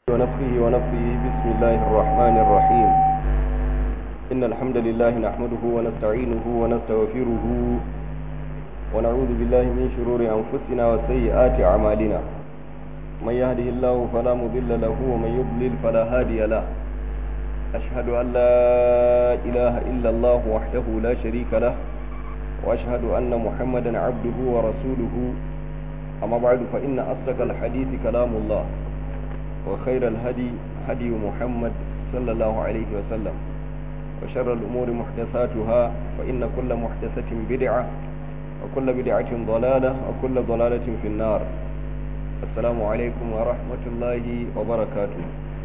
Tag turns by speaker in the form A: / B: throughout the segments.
A: ونفخه ونفخه بسم الله الرحمن الرحيم إن الحمد لله نحمده ونستعينه ونستغفره ونعوذ بالله من شرور أنفسنا وسيئات أعمالنا من يهده الله فلا مضل له ومن يضلل فلا هادي له أشهد أن لا إله إلا الله وحده لا شريك له وأشهد أن محمدا عبده ورسوله أما بعد فإن أصدق الحديث كلام الله وخير الهدي هدي محمد صلى الله عليه وسلم وشر الأمور محدثاتها فإن كل محدثة بدعة وكل بدعة ضلالة وكل ضلالة في النار السلام عليكم ورحمة الله وبركاته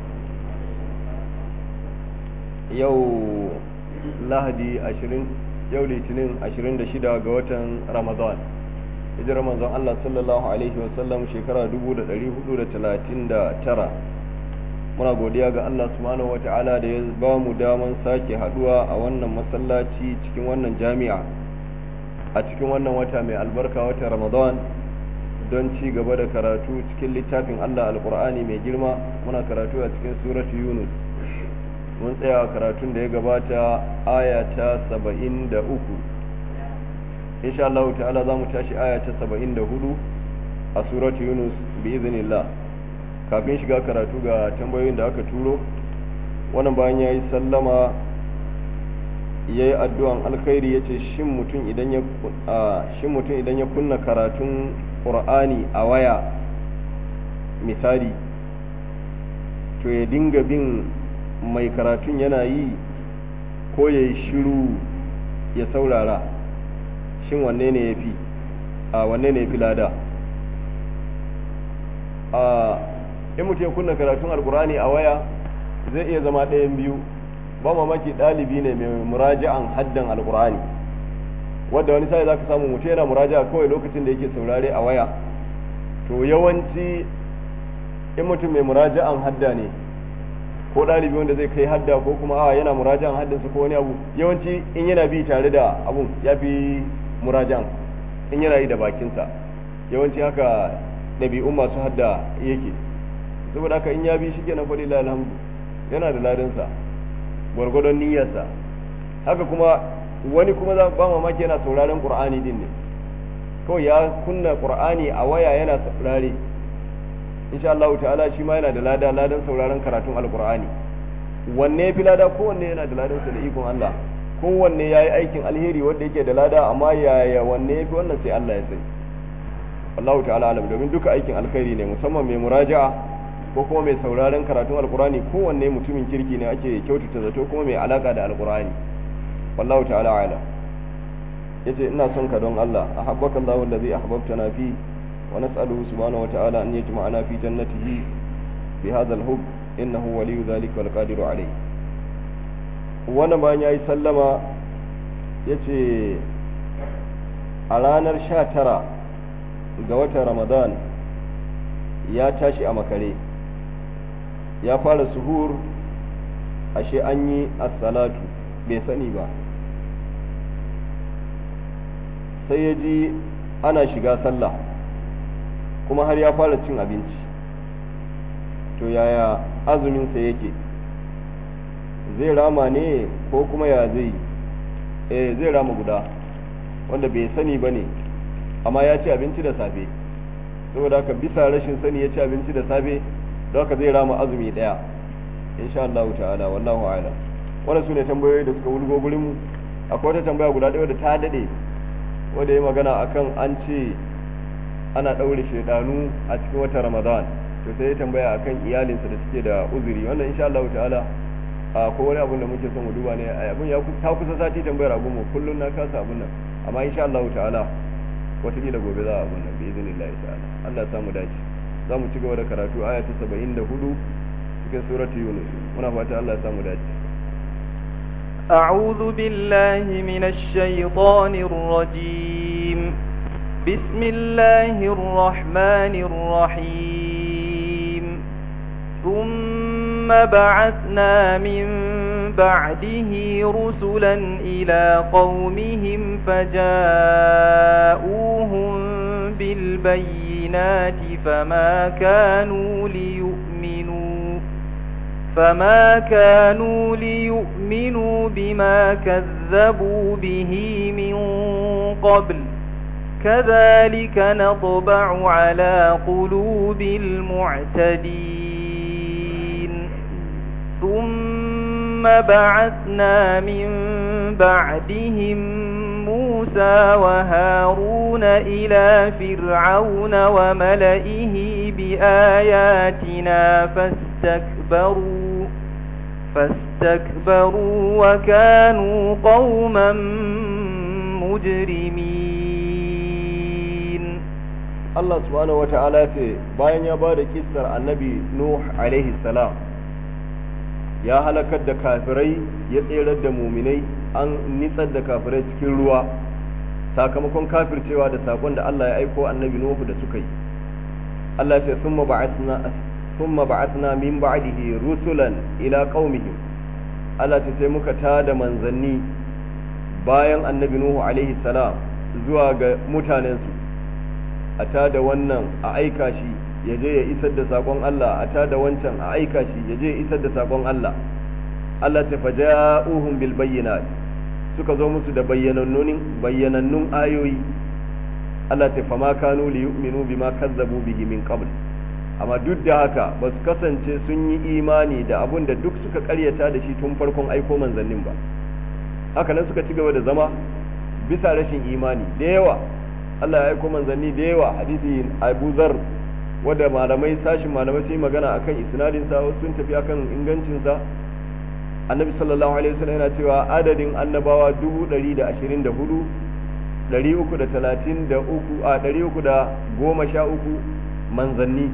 A: يو لهدي أشرين يو لتنين أشرين دشدا قوة رمضان hijirar manzon Allah sallallahu alaihi wasallam shekara 1439 muna godiya ga Allah subhanahu wata'ala da ya ba mu daman sake haduwa a wannan masallaci cikin wannan jami'a a cikin wannan wata mai albarka wata Ramadan don ci gaba da karatu cikin littafin Allah alkur'ani mai girma muna karatu a cikin suratu Yunus mun tsaya karatun da ya gabata aya ta 73 insha Allah ta'ala za mu tashi aya ta 74 a suratu Yunus bi iznillah kafin shiga karatu ga tambayoyin da aka turo wannan bayan yayi sallama yayi addu'an alkhairi yace shin mutum idan ya shin mutum idan ya kunna karatun Qur'ani a waya misali to ya dinga bin mai karatun yana yi ko yayi shiru ya saurara shin wanne ne ya fi a wanne ne ya fi lada a in mutum ya kunna karatun alkurani a waya zai iya zama ɗayan biyu ba mamaki ɗalibi ne mai muraja'an haddan alkurani wadda wani sai za ka samu mutum yana muraja'a kawai lokacin da yake saurare a waya to yawanci in mutum mai muraja'an hadda ne ko ɗalibi wanda zai kai hadda ko kuma a yana muraja'an haddansa ko wani abu yawanci in yana bi tare da abun ya fi murajan in yana yi da bakinsa yawanci haka ɗabi'un masu hadda yake saboda haka in ya bi shi kenan faɗi alhamdu yana da ladansa gwargwadon niyyarsa haka kuma wani kuma za ba mamaki yana sauraren qur'ani din ne kawai ya kunna qur'ani a waya yana saurare insha Allah ta'ala shi ma yana da lada ladan sauraren karatun alqur'ani wanne ya fi lada kowanne yana da ladansa da ikon Allah kowanne ya yi aikin alheri wanda yake da lada amma yaya wanne ya fi wannan sai Allah ya sani Allahu ta'ala alam domin duka aikin alkhairi ne musamman mai muraja'a ko kuma mai sauraron karatun alkurani kowanne mutumin kirki ne ake kyautata zato kuma mai alaka da alkurani wallahu ta'ala ala yace ina son ka don Allah ahabbaka Allahu allazi ahbabtana fi wa nas'aluhu subhanahu wa ta'ala an yajma'ana fi jannatihi bi hadha al-hub innahu waliyyu dhalika wal qadiru alayhi wannan bayan ya yi sallama ya ce a ranar sha tara ga watan ramadan ya tashi a makare ya fara suhur ashe an yi assalatu bai sani ba sai ya ji ana shiga sallah kuma har ya fara cin abinci to yaya azuminsa yake zai rama ne ko kuma ya zai eh zai rama guda wanda bai sani ba ne amma ya ci abinci da safe saboda haka bisa rashin sani ya ci abinci da safe don haka zai rama azumi daya insha Allah ta'ala wallahu a'lam wannan sune tambayoyi da suka wulgo gurin mu akwai wata tambaya guda ɗaya da ta dade wanda ya magana akan an ce ana ɗaure shedanu a cikin watan Ramadan to sai ya tambaya akan iyalinsa da suke da uzuri wannan insha Allah ta'ala a ko wani abun da muke son mu duba ne abun ya ta kusa sati tambayar abun mu kullun na kasa abun nan amma insha Allah ta'ala wataƙila gobe za a abun nan bi idinillahi ta'ala Allah ya samu dace za mu ci gaba da karatu aya ta 74 cikin surati Yunus muna fata Allah ya samu dace
B: أعوذ بالله من الشيطان الرجيم بسم الله الرحمن الرحيم ثم بعثنا من بعده رسلا إلى قومهم فجاءوهم بالبينات فما كانوا ليؤمنوا فما كانوا ليؤمنوا بما كذبوا به من قبل كذلك نطبع على قلوب المعتدين ثم بعثنا من بعدهم موسى وهارون إلى فرعون وملئه بآياتنا فاستكبروا فاستكبروا وكانوا قوما مجرمين
A: Allah subhanahu wa ta'ala ce bayan ya ba da kissar annabi Nuh alaihi salam ya halakar da kafirai ya tserar da muminai an nitsar da kafirai cikin ruwa sakamakon kafircewa da sakon da Allah ya aiko annabi Nuhu da suka yi Allah ya ce summa ba'athna summa ba'athna min ba'dihi rusulan ila qaumihim Allah ce sai muka tada manzanni bayan annabi Nuhu alaihi salam zuwa ga mutanensu a tada wannan a aika shi ya je ya isar da sakon Allah a tada wancan a aika shi ya je ya isar da sakon Allah Allah ta faja'uhum bil bayyinat suka zo musu da bayyanannun bayyanannun ayoyi Allah ta fama kanu li yu'minu bima kazzabu bihi min qabl amma duk da haka ba su kasance sun yi imani da abun da duk suka karyata da shi tun farkon aiko manzannin ba haka nan suka ci gaba da zama bisa rashin imani da yawa Allah ya aiko manzanni da yawa hadisi Abu Zar wanda malamai sashin malamai sun yi magana akan isnadin sa wasu sun tafi akan ingancin sa Annabi sallallahu alaihi wasallam yana cewa adadin annabawa 124 333 a 313 manzanni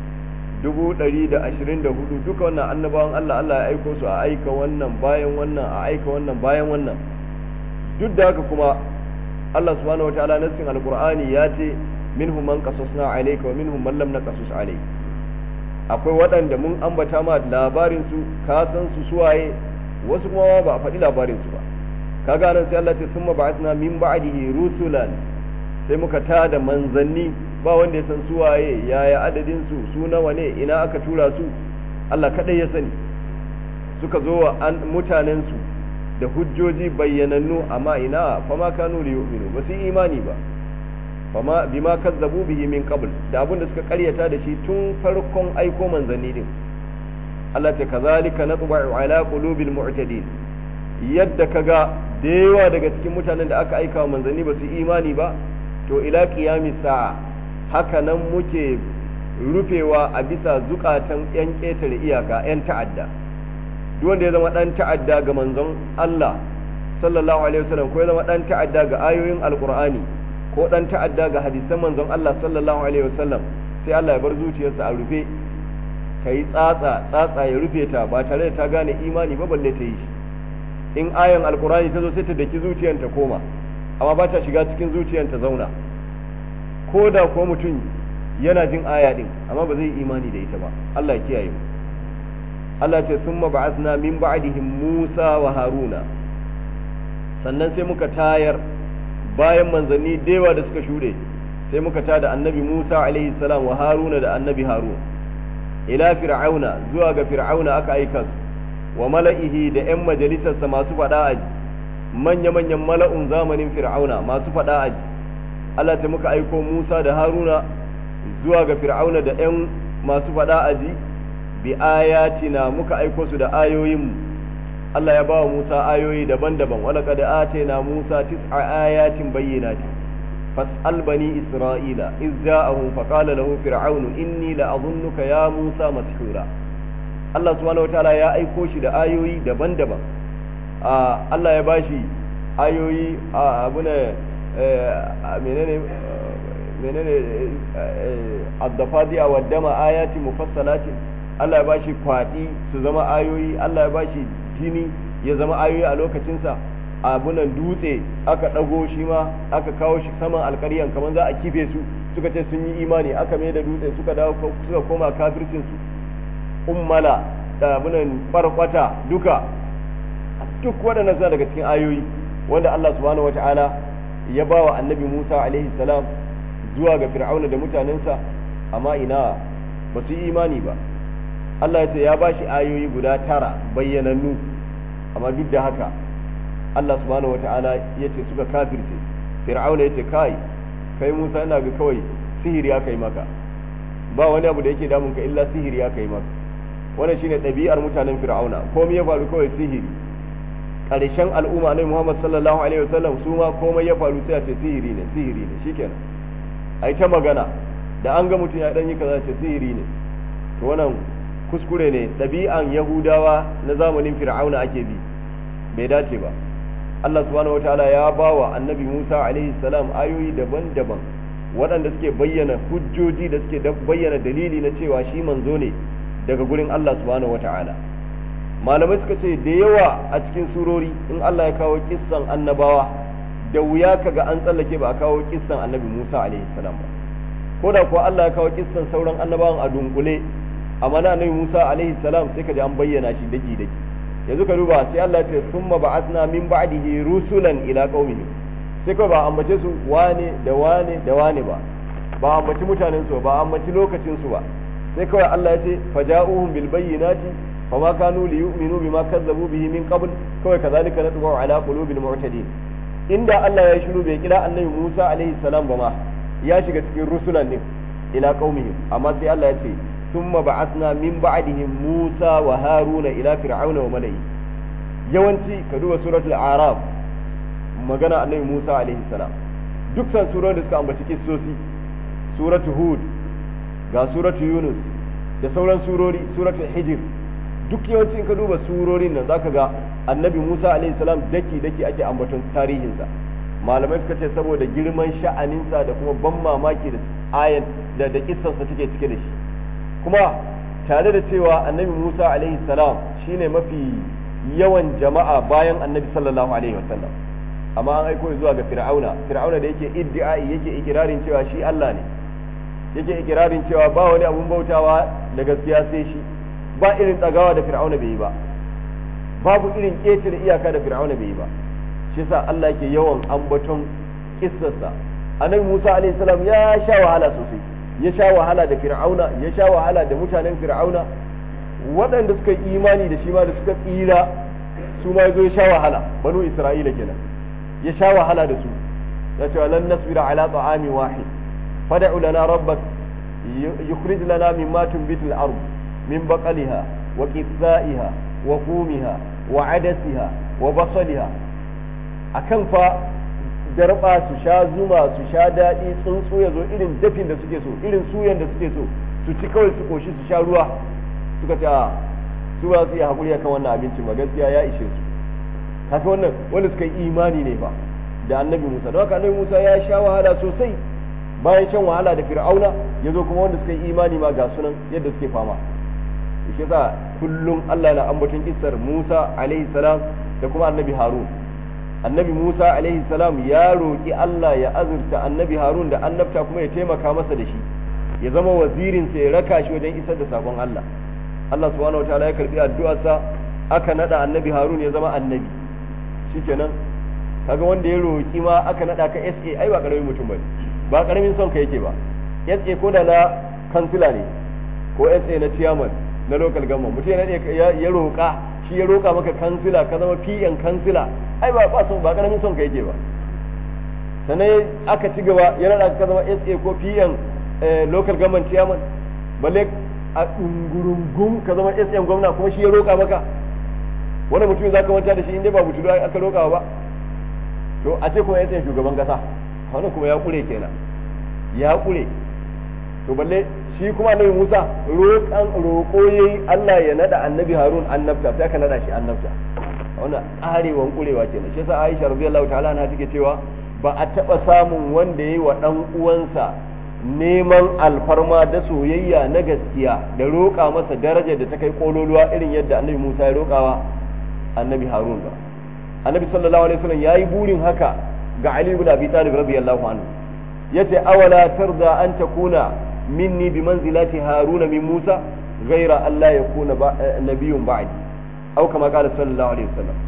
A: 124 duka wannan annabawan Allah Allah ya aiko su a aika wannan bayan wannan a aika wannan bayan wannan duk da haka kuma Allah subhanahu wataala nassin alqur'ani ya ce minhum man qasasna alayka wa minhum man lam naqasus alayka akwai waɗanda mun ambata ma labarin su ka san su suwaye wasu kuma ba a faɗi labarin su ba kaga nan sai Allah ce summa ba'athna min ba'dihi rusulan sai muka tada manzanni ba wanda ya san suwaye yaya adadin su su nawa ne ina aka tura su Allah kadai ya sani suka zo wa mutanen su da hujjoji bayyanannu amma ina fama kanu li yu'minu ba su imani ba fama bima kazzabu bihi min qabl da abin da suka karyata da shi tun farkon aiko manzanni din Allah ta kazalika natba'u ala qulubil mu'tadin yadda kaga da yawa daga cikin mutanen da aka aika wa manzanni ba su imani ba to ila qiyami sa'a haka nan muke rufewa a bisa zukatan yan ketare iyaka yan ta'adda duk wanda ya zama dan ta'adda ga manzon Allah sallallahu alaihi wasallam ko ya zama dan ta'adda ga ayoyin alqur'ani ko dan ta'adda ga hadisan manzon Allah sallallahu alaihi wasallam sai Allah ya bar zuciyarsa a rufe kai tsatsa tsatsa ya rufe ta ba tare da ta gane imani ba balle ta yi shi in ayan alqur'ani ta zo sai ta daki zuciyar ta koma amma ba ta shiga cikin zuciyar ta zauna ko da ko mutum yana jin aya din amma ba zai imani da ita ba Allah ya kiyaye mu Allah ce sun ba'athna min ba'dihim Musa wa Haruna sannan sai muka tayar bayan manzanni dewa da suka shuɗe sai muka tada annabi Musa alaihi salam wa Haruna da annabi Harun ila fir'auna zuwa ga fir'auna aka aika su wa mala'ihi da ƴan majalisarsa masu faɗa aji manya-manyan mala'un zamanin fir'auna masu faɗa aji Allah ta muka aiko Musa da Haruna zuwa ga fir'auna da ƴan masu faɗa aji bi ayatina muka aiko su da ayoyinmu Allah ya ba wa Musa ayoyi daban-daban wala kad atayna Musa tis'a ayatin bayyinatin fas'al bani Isra'ila iz ja'ahum fa qala lahu fir'aun inni la adhunnuka ya Musa mashura Allah subhanahu wataala ya aiko shi da ayoyi daban-daban Allah ya bashi ayoyi abuna menene menene addafadiya wa dama ayati mufassalatin Allah ya bashi kwaɗi su zama ayoyi Allah ya bashi jini ya zama ayoyi a lokacinsa abunan dutse aka ɗago shi ma aka kawo shi saman alkaryan kamar za a kife su suka ce sun yi imani aka mai da dutse suka dawo suka koma kafircinsu ummala da abunan farkwata duka duk waɗannan suna daga cikin ayoyi wanda Allah subhanahu wata'ala ya ba wa annabi Musa alaihi salam zuwa ga fir'auna da mutanensa amma ina ba su yi imani ba Allah ya ce ya bashi ayoyi guda tara bayyanannu amma duk da haka Allah subhanahu wata'ala ya ce suka kafirce fir'auna ya ce kai kai Musa ina ga kawai sihiri aka yi maka ba wani abu da yake damun ka illa sihiri aka yi maka wannan shine ɗabi'ar mutanen fir'auna komai ya faru kawai sihiri ƙarshen al'umma ne Muhammad sallallahu alaihi wasallam su ma komai ya faru sai a ce sihiri ne sihiri ne shikenan ai ta magana da an ga mutum ya dan yi kaza ce sihiri ne to wannan kuskure ne ɗabi'an yahudawa na zamanin fir'auna ake bi bai dace ba Allah subhanahu wataala ya bawa annabi Musa alaihi salam ayoyi daban-daban waɗanda suke bayyana hujjoji da suke bayyana dalili na cewa shi manzo ne daga gurin Allah subhanahu wataala malamai suka ce da yawa a cikin surori in Allah ya kawo kissan annabawa da wuya kaga an tsallake ba a kawo kissan annabi Musa alaihi salam ba ko da kuwa Allah ya kawo kissan sauran annabawan a dunkule amma na annabi Musa alaihi salam sai ka ji an bayyana shi daki daki yanzu ka duba sai Allah ya ce summa ba'athna min ba'dihi rusulan ila qaumihim sai kawai ba ambace su wane da wane da wane ba ba ambaci mutanen su ba ambaci lokacin su ba sai kawai Allah ya ce faja'uhum bil bayyinati fama kanu li yu'minu bima kazzabu bihi min qabl kawai kazalika natbu ala qulubil mu'tadin inda Allah ya shiru bai kira annabi Musa alaihi salam ba ma ya shiga cikin rusulan din ila qaumihim amma sai Allah ya ce thumma ba'athna min ba'dihim Musa wa Haruna ila fir'auna wa mala'i yawanci ka duba suratul araf magana annabi Musa alaihi salam duk san surorin da suka ambaci kissosi suratul hud ga suratul yunus da sauran surori suratul hijr duk yawanci ka duba surorin nan zaka ga annabi Musa alaihi salam daki daki ake ambaton tarihinsa malamai suka ce saboda girman sha'aninsa da kuma ban mamaki da ayan da da kissarsa take cike da shi kuma tare da cewa annabi Musa alaihi salam shine mafi yawan jama'a bayan annabi sallallahu alaihi wasallam amma an aiko zuwa ga fir'auna fir'auna da yake iddi'ai yake ikirarin cewa shi Allah ne yake ikirarin cewa ba wani abun bautawa da gaskiya sai shi ba irin tsagawa da fir'auna bai yi ba babu irin ƙetare iyaka da fir'auna bai yi ba shi yasa Allah yake yawan ambaton kissarsa annabi Musa alaihi salam ya sha wahala sosai ya sha wahala da fir'auna ya sha wahala da mutanen fir'auna waɗanda suka yi imani da shi ma da suka tsira su ma zo ya sha wahala banu isra'ila kenan ya sha wahala da su ya ce lan nasbira ala ta'ami wahid fad'u lana rabbak yukhrij lana mimma tunbitu al-ard min baqaliha wa qithaiha wa qumiha wa adasiha wa basaliha akan fa darba su sha zuma su sha daɗi tsuntsu ya zo irin dafin da suke so irin suyan da suke so su ci kawai su koshi su sha ruwa suka ce a su ba su yi haƙuri akan wannan abincin ba gaskiya ya ishe su haka wannan wanda suka yi imani ne ba da annabi musa don haka annabi musa ya sha wahala sosai bayan shan wahala da fir'auna ya zo kuma wanda suka yi imani ma ga sunan yadda suke fama shi yasa kullum Allah na ambaton kissar Musa alaihi salam da kuma annabi Harun annabi Musa alaihi salam ya roki Allah ya azurta annabi Harun da annabta kuma ya taimaka masa da shi ya zama wazirin sa ya raka shi wajen isar da sakon Allah Allah subhanahu wataala ya karbi addu'arsa aka nada annabi Harun ya zama annabi shikenan kaga wanda ya roki ma aka nada ka SA ai ba karamin mutum bane ba karamin son ka yake ba SA ko da na kansila ne ko SA na chairman na local government mutum ya ya roƙa shi ya roƙa maka kansila ka zama PN kansila ai ba ba son ba karamin son ka yake ba sannan aka ci gaba ya rada ka zama SA ko PN local government chairman balle a dungurungum ka zama SM gwamna kuma shi ya roƙa maka wani mutum za ka manta da shi inda ba mutu aka roƙa ba to a ce kuma SM shugaban kasa wannan kuma ya kure kenan ya kure to balle shi kuma annabi Musa roƙan roƙo yayi Allah ya nada annabi Harun annabta sai aka nada shi annabta wannan arewan kurewa kenan shi yasa Aisha radiyallahu ta'ala anha take cewa ba a taba samun wanda yayi wa dan uwansa neman alfarma da soyayya na gaskiya da roƙa masa daraja da ta kai kololuwa irin yadda annabi Musa ya roƙawa annabi Harun ba annabi sallallahu alaihi wasallam yayi burin haka ga Ali ibn Abi Talib radiyallahu anhu yace awala tarda an takuna minni bi manzilati haruna min musa ghaira an la yakuna nabiyyun ba'di aw kama qala sallallahu alaihi wasallam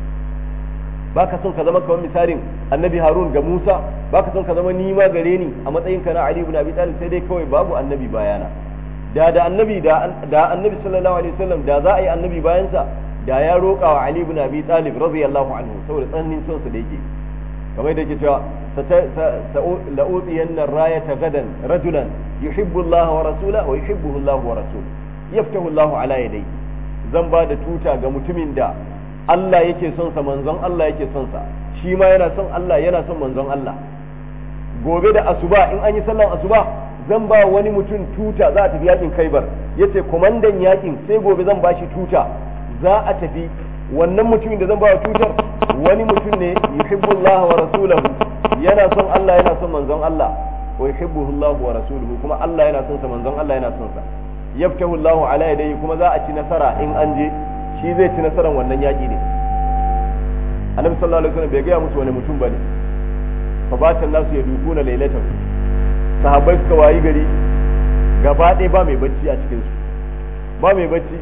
A: baka son ka zama kamar misalin annabi harun ga musa baka son ka zama ni ma gare ni a matsayin ka na ali ibn abi talib sai dai kawai babu annabi bayana da da annabi da da annabi sallallahu alaihi wasallam da za a yi annabi bayan sa da ya roƙa wa Ali ibn Abi Talib radiyallahu anhu saboda tsananin son sa da yake kamar da yake cewa la'utiyanna rayata gadan rajulan yuhibbu Allah wa rasulahu wa yuhibbuhu Allah wa rasuluhu yaftahu Allah ala yadayhi zan ba da tuta ga mutumin da Allah yake son sa manzon Allah yake son sa shi ma yana son Allah yana son manzon Allah gobe da asuba in an yi sallan asuba zan ba wani mutum tuta za a tafi yakin Khaibar yace komandan yakin sai gobe zan ba shi tuta za a tafi wannan mutumin da zan ba tutar wani mutum ne yuhibbullah wa rasuluhu yana son Allah yana son manzon Allah wa yuhibbuhu Allah wa rasuluhu kuma Allah yana son sa manzon Allah yana son sa yaftahu Allahu ala yadayhi kuma za a ci nasara in an je shi zai ci nasaran wannan yaki ne annabi sallallahu alaihi wasallam bai gaya musu wani mutum bane fa batan nasu ya dukuna lailatan sahabbai suka wayi gari gaba ɗaya ba mai bacci a cikin su ba mai bacci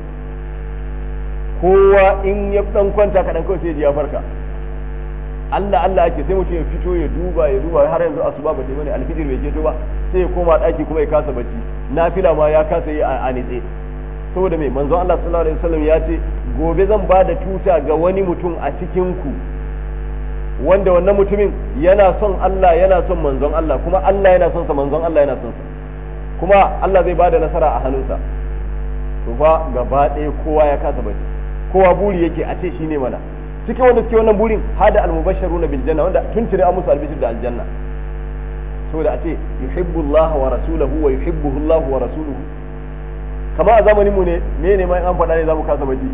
A: kowa in ya dan kwanta kaɗan kawai sai ya farka Allah Allah ake sai mutum ya fito ya duba ya duba har yanzu asuba ba ta bane alfijir bai keto ba sai ya koma daki kuma ya kasa bacci nafila ma ya kasa yi a nitse saboda mai manzon Allah sallallahu alaihi wasallam ya ce gobe zan ba da tuta ga wani mutum a cikin ku wanda wannan mutumin yana son Allah yana son manzon Allah kuma Allah yana son sa manzon Allah yana son sa kuma Allah zai bada nasara a hannunsa to fa gaba ɗaya kowa ya kasa bacci kowa buri yake a ce shine mana cikin wanda suke wannan burin hada almubashsharuna bil janna wanda tun tire an musu albishir da aljanna saboda a ce yuhibbu Allah wa rasuluhu wa yuhibbuhu Allah wa rasuluhu kama a zamanin mu ne me ne mai an faɗa ne zamu kasa bacci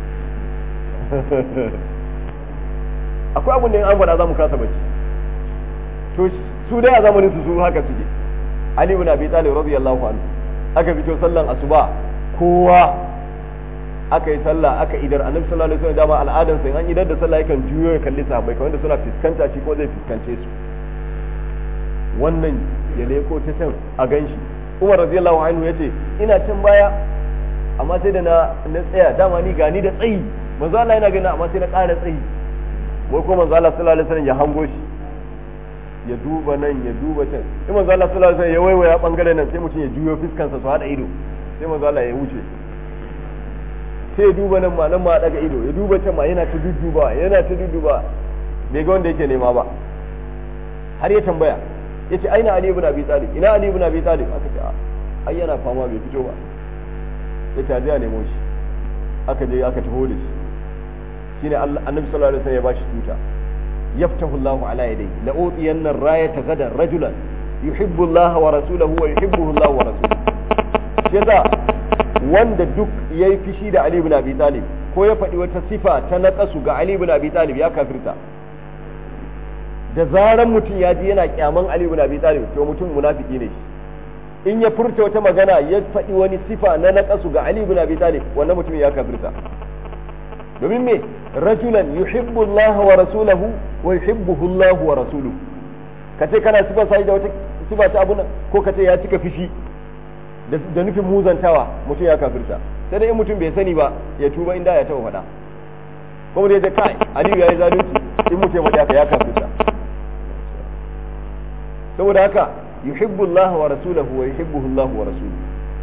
A: akwai abun da an faɗa zamu kasa bacci to su dai a zamanin su su haka suke Ali ibn Abi Talib radiyallahu anhu aka fito sallan asuba kowa aka yi sallah aka idar annabi sallallahu alaihi wasallam dama al'adan sai an idar da sallah yakan juyo ya kalli sahabbai kamar da suna fiskanta shi ko zai fiskance su wannan ya leko ta can a ganshi Umar radiyallahu anhu yace ina can baya amma sai da na na tsaya dama ni gani da tsayi manzo Allah yana gani amma sai na ƙara tsayi wai ko manzo Allah sallallahu alaihi wasallam ya hango shi ya duba nan ya duba can sai manzo Allah sallallahu alaihi wasallam ya waiwaya bangaren nan sai mutum ya juyo fiskansa su hada ido sai manzo Allah ya wuce sai ya duba nan ma nan ma daga ido ya duba can ma yana ta dudduba yana ta dudduba bai ga wanda yake nema ba har ya tambaya yace aina ali ibn abi talib ina ali ibn abi talib aka ce ai yana fama bai fito ba ya ta a nemo shi aka je aka taho da shi shine annabi sallallahu alaihi wasallam ya bashi tuta yaftahu Allahu ala yadayhi la utiyanna ar-rayata gadan rajulan yuhibbu Allah wa rasuluhu wa yuhibbuhu Allah wa rasuluhu yasa wanda duk ya yi fishi da Ali ibn Abi Talib ko ya faɗi wata sifa ta naƙasu ga Ali ibn Abi Talib ya kafirta da zaran mutum ya ji yana kyaman Ali ibn Abi Talib to mutum munafiki ne shi in ya furta wata magana ya faɗi wani sifa na naƙasu ga Ali ibn Abi Talib wannan mutum ya kafirta domin me rajulan yuhibbu Allah wa rasulahu wa yuhibbuhu Allah wa rasuluhu kace kana sifa sai da wata sifa ta abuna ko kace ya cika fishi da nufin muzantawa mutum ya kafirta sai dai in mutum bai sani ba ya tuba inda ya taɓa faɗa kuma da ya kai aliyu ya yi zalunci in mutum ya faɗi haka ya kafirta saboda haka yuhibbu Allah wa rasulahu wa yuhibbuhu Allah wa rasuluhu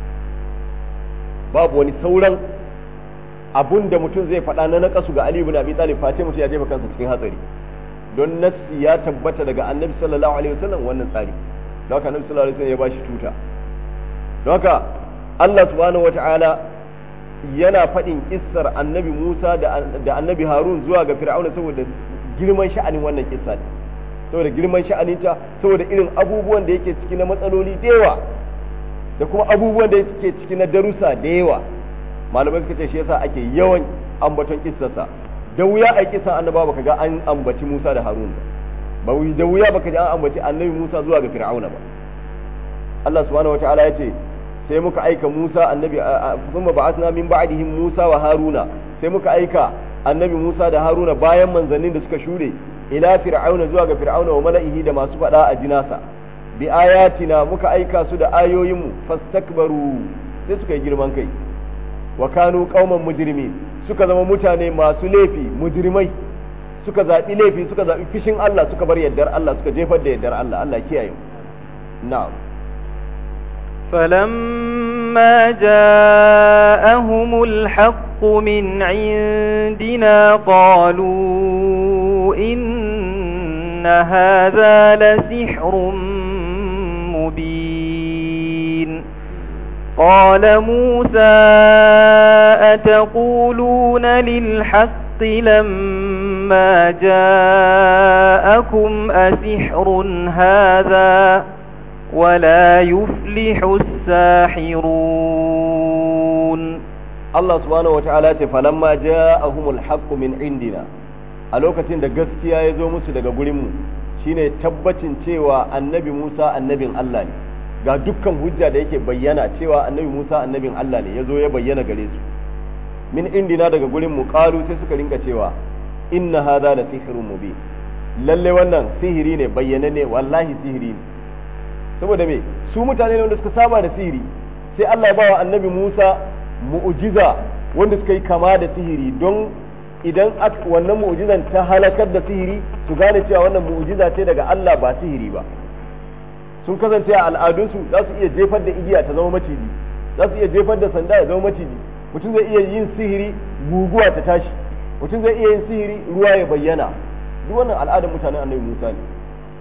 A: babu wani sauran abun da mutum zai faɗa na nakasu ga Ali ibn Abi Talib face mutum ya jefa kansa cikin hatsari don nassi ya tabbata daga annabi sallallahu alaihi wasallam wannan tsari don haka annabi sallallahu alaihi wasallam ya bashi tuta don haka Allah subhanahu wata'ala yana faɗin kissar annabi Musa da annabi Harun zuwa ga Fir'auna saboda girman sha'anin wannan kissa ne saboda girman sha'aninta saboda irin abubuwan da yake ciki na matsaloli da yawa da kuma abubuwan da yake ciki na darussa da yawa malamai suka ce shi yasa ake yawan ambaton kissarsa da wuya a kissan annaba baka ga an ambaci Musa da Harun ba ba da wuya baka ji an ambaci annabi Musa zuwa ga Fir'auna ba Allah subhanahu wataala ya ce sai muka aika Musa annabi thumma ba'athna min ba'dihim Musa wa Haruna sai muka aika annabi Musa da Haruna bayan manzannin da suka shure ila fir'auna zuwa ga fir'auna wa mala'ihi da masu fada a jinasa bi ayatina muka aika su da ayoyinmu fastakbaru sai suka yi girman kai wa kanu qauman mujrimin suka zama mutane masu laifi mujrimai suka zaɓi laifi suka zaɓi fishin Allah suka bar yardar Allah suka jefar da yardar Allah Allah kiyaye na'am
B: فلما جاءهم الحق من عندنا قالوا إن هذا لسحر مبين قال موسى أتقولون للحق لما جاءكم أسحر هذا ولا يفلح الساحرون
A: Allah subhanahu wa ta'ala ce falamma ja'ahumul haqqu min indina a lokacin da gaskiya ya zo musu daga gurinmu shine tabbacin cewa annabi Musa annabin Allah ne ga dukkan hujja da yake bayyana cewa annabi Musa annabin Allah ne ya zo ya bayyana gare su min indina daga gurinmu qalu sai suka rinka cewa inna hadha la sihrun mubin lalle wannan sihiri ne bayyana ne wallahi sihiri ne saboda me su mutane ne wanda suka saba da sihiri sai Allah ya bawa annabi Musa mu'jiza wanda suka yi kama da sihiri don idan wannan mu'jizan ta halakar da sihiri su gane cewa wannan mu'jiza ce daga Allah ba sihiri ba sun kasance a al'adunsu za su iya jefar da igiya ta zama maciji za su iya jefar da sanda ya zama maciji mutum zai iya yin sihiri guguwa ta tashi mutum zai iya yin sihiri ruwa ya bayyana duk wannan al'adar mutanen annabi Musa ne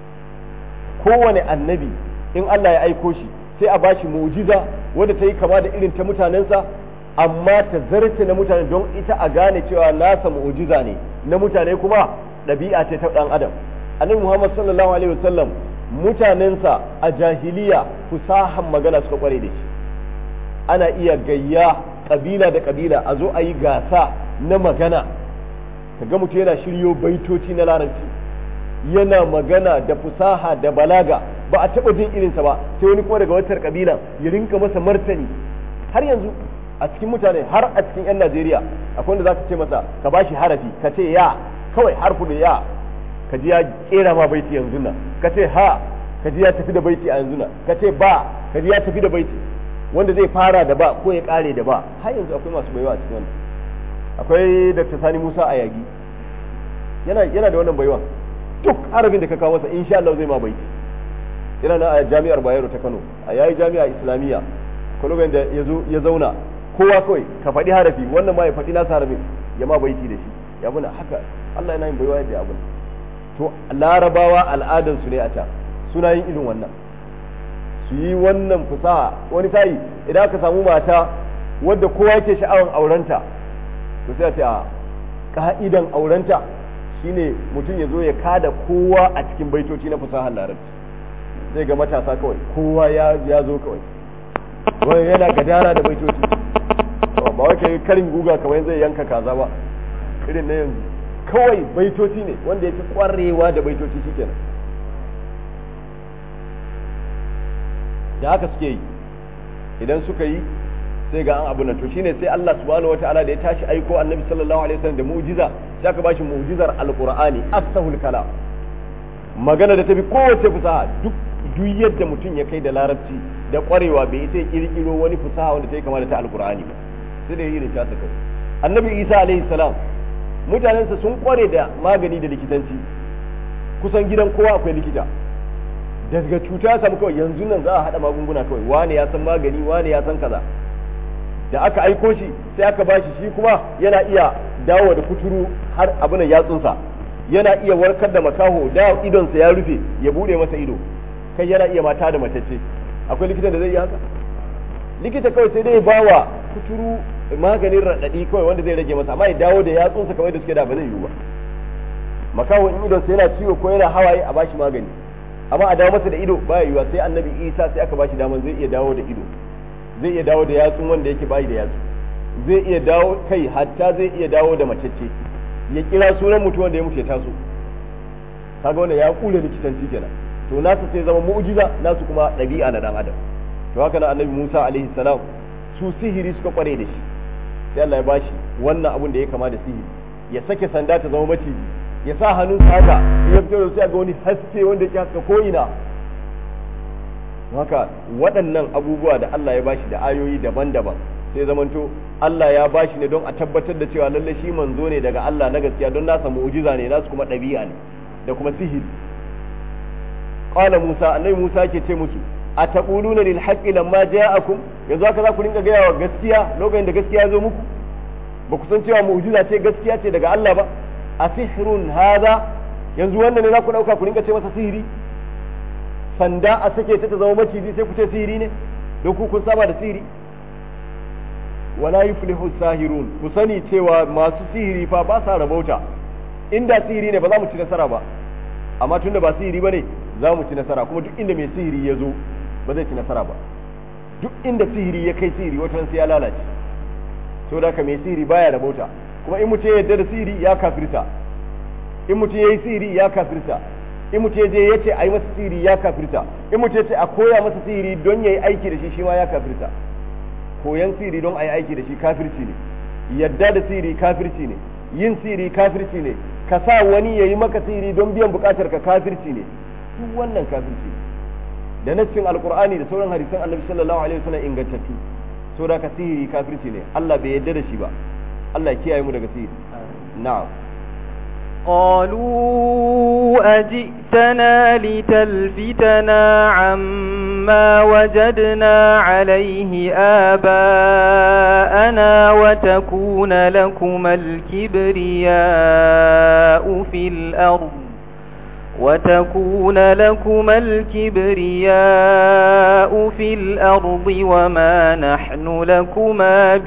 A: kowane annabi in Allah ya aiko shi sai a bashi mu'jiza wadda ta yi kama da irin ta mutanensa amma ta zarce na mutane don ita a gane cewa nasa mu'jiza ne na mutane kuma ɗabi'a ce ta ɗan adam annabi Muhammad sallallahu alaihi wasallam mutanensa a jahiliya fusahan magana suka kware da shi ana iya gayya kabila da kabila a zo a yi gasa na magana kaga mutum yana shiryo baitoci na larabci yana magana da fusaha da balaga ba a taɓa jin irinsa ba sai wani kuma daga watar kabila ya rinka masa martani har yanzu a cikin mutane har a cikin 'yan Najeriya akwai wanda za ka ce masa ka bashi harafi ka ce ya kawai harfu da ya ka ji ya kera ma baiti yanzu nan ka ce ha ka ji ya tafi da baiti a yanzu nan ka ce ba ka ji ya tafi da baiti wanda zai fara da ba ko ya kare da ba har yanzu akwai masu baiwa a cikin wannan akwai Dr. Sani Musa a yagi yana yana da wannan baiwa duk harafin da ka kawo masa insha Allah zai ma baiti yana na a jami'ar Bayero ta Kano a yayi jami'a Islamiyya kwalogon da ya zauna kowa kawai ka faɗi harafi wannan ma ya faɗi nasa harafin ya ma baiti da shi ya muna haka Allah yana yin baiwa yadda abin to larabawa al'adansu ne a ta suna yin irin wannan su yi wannan fusaha wani sa'i idan aka samu mata wadda kowa yake sha'awan aurenta to sai a ce a ka'idan aurenta shine mutum ya zo ya kada kowa a cikin baitoci na fusahar larabci zai ga matasa kawai kowa ya zo kawai wani yana gadara da baitoci ba wai karin guga kamar zai yanka kaza ba irin na yanzu kawai baitoci ne wanda ya fi kwarewa da baitoci shi kenan da haka suke yi idan suka yi sai ga an abu nan to shine sai Allah subhanahu wataala da ya tashi aiko annabi sallallahu alaihi wasallam da mu'jiza sai aka bashi mu'jizar alqur'ani afsahul kalam magana da tafi kowace fusaha duk duk yadda mutum ya kai da larabci da kwarewa bai ita kirkiro wani fusaha wanda ta yi kama da ta alqur'ani ba sai da yi da ta kai annabi isa alaihi salam mutanensa sun kware da magani da likitanci kusan gidan kowa akwai likita daga cuta ya samu kawai yanzu nan za a haɗa magunguna kawai wane ya san magani wane ya san kaza da aka aiko shi sai aka bashi shi kuma yana iya dawo da kuturu har abin yatsunsa yana iya warkar da makaho da idonsa ya rufe ya bude masa ido kai yana iya mata da matacce akwai likitan da zai yi haka likita kawai sai dai bawa kuturu maganin raɗaɗi kawai wanda zai rage masa amma ya dawo da yatsunsa kawai da suke da ba zai yiwu ba makaho in idonsa yana ciwo ko yana hawaye a bashi magani amma a dawo masa da ido ba yiwuwa sai annabi isa sai aka bashi daman zai iya dawo da ido zai iya dawo da yatsun wanda yake bayi da yatsu zai iya dawo kai hatta zai iya dawo da macece ya kira sunan mutum wanda ya mutu ya taso kaga wanda ya kula likitanci kenan to nasu sai zama mu'jiza nasu kuma ɗabi'a na dan adam to haka na annabi Musa alaihi salam su sihiri suka kware da shi sai Allah ya bashi wannan abun da ya kama da sihiri ya sake sanda ta zama maciji ya sa hannun haka ya fito da sai ga wani haske wanda yake haska ko ina haka waɗannan abubuwa da Allah ya bashi da ayoyi daban-daban sai zamanto Allah ya bashi ne don a tabbatar da cewa lalle shi manzo ne daga Allah na gaskiya don nasa mu'jiza ne nasu kuma ɗabi'a ne da kuma sihiri qala Musa annabi Musa ke ce musu a taquluna lil haqqi lamma ja'akum yanzu haka za ku rinka gaya wa gaskiya lokacin da gaskiya ya zo muku ba ku san cewa mu'jiza ce gaskiya ce daga Allah ba a sihrun hadha yanzu wannan ne za ku dauka ku rinka ce masa sihiri sanda a sake ta ta zama maciji sai ku ce sihiri ne don ku kun saba da sihiri wala yuflihu sahirun ku sani cewa masu sihiri fa ba sa rabauta inda sihiri ne ba za mu ci nasara ba amma tunda ba sihiri bane za mu ci nasara kuma duk inda mai sihiri ya zo ba zai ci nasara ba duk inda sihiri ya kai sihiri wata sai ya lalace to da ka mai sihiri baya rabauta kuma in mutum ya yarda da sihiri ya kafirta in mutum ya yi sihiri ya kafirta in mutum ya je ya ce a yi masa sihiri ya kafirta in mutum ya ce a koya masa sihiri don ya yi aiki da shi shi ma ya kafirta koyan sihiri don a yi aiki da shi kafirci ne yadda da sihiri kafirci ne yin sihiri kafirci ne ka sa wani ya yi maka sihiri don biyan bukatar ka kafirci ne duk wannan kafirci ne da nassin alkur'ani da sauran hadisan annabi sallallahu alaihi wasallam ingantattu so da ka sihiri kafirci ne Allah bai yadda da shi ba Allah ya kiyaye mu daga sihiri na'am
B: قالوا أجئتنا لتلفتنا عما وجدنا عليه آباءنا وتكون لكما الكبرياء في الأرض وتكون لكما الكبرياء في الأرض وما نحن لكما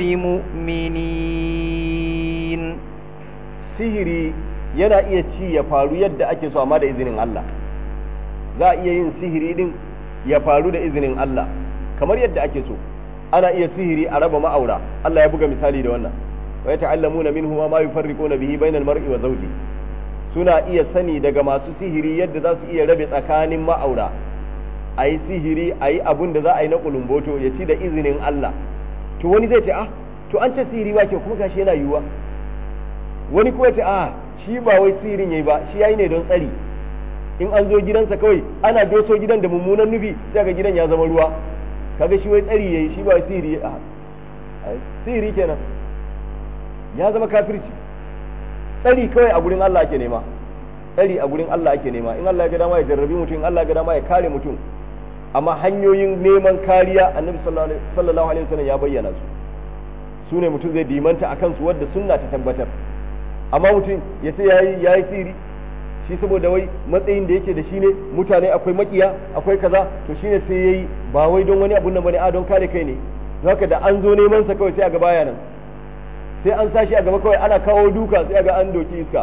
B: بمؤمنين
A: sihiri yana iya ci ya faru yadda ake so amma da izinin Allah za a iya yin sihiri din ya faru da izinin Allah kamar yadda ake so ana iya sihiri a raba ma'aura Allah ya buga misali da wannan wa yata'allamuna minhu ma yufarriquna bihi bainal mar'i wa zawji suna iya sani daga masu sihiri yadda za su iya rabe tsakanin ma'aura a yi sihiri a yi abun da za a yi na kulumboto ya ci da izinin Allah to wani zai ce ah to an ce sihiri ba ke kuma gashi yana yiwuwa wani kuma ce a shi ba wai sihirin yayi ba shi yayi ne don tsari in an zo gidansa kawai ana doso gidan da mummunan nufi sai ga gidan ya zama ruwa kaga shi wai tsari yayi shi ba wai sihiri a sihiri kenan ya zama kafirci tsari kawai a gurin Allah ake nema tsari a gurin Allah ake nema in Allah ya ga dama ya jarrabi mutum in Allah ya ga dama ya kare mutum amma hanyoyin neman kariya annabi sallallahu alaihi wasallam ya bayyana su su ne mutum zai dimanta a kansu wadda sunna ta tabbatar amma mutum ya ce yayi yayi siri shi saboda wai matsayin da yake da shi ne mutane akwai makiya akwai kaza to shine sai yayi ba wai don wani abun nan bane a don kare kai ne haka da an zo neman sa kawai sai a ga baya nan sai an sashi a gaba kawai ana kawo duka sai a ga an doki iska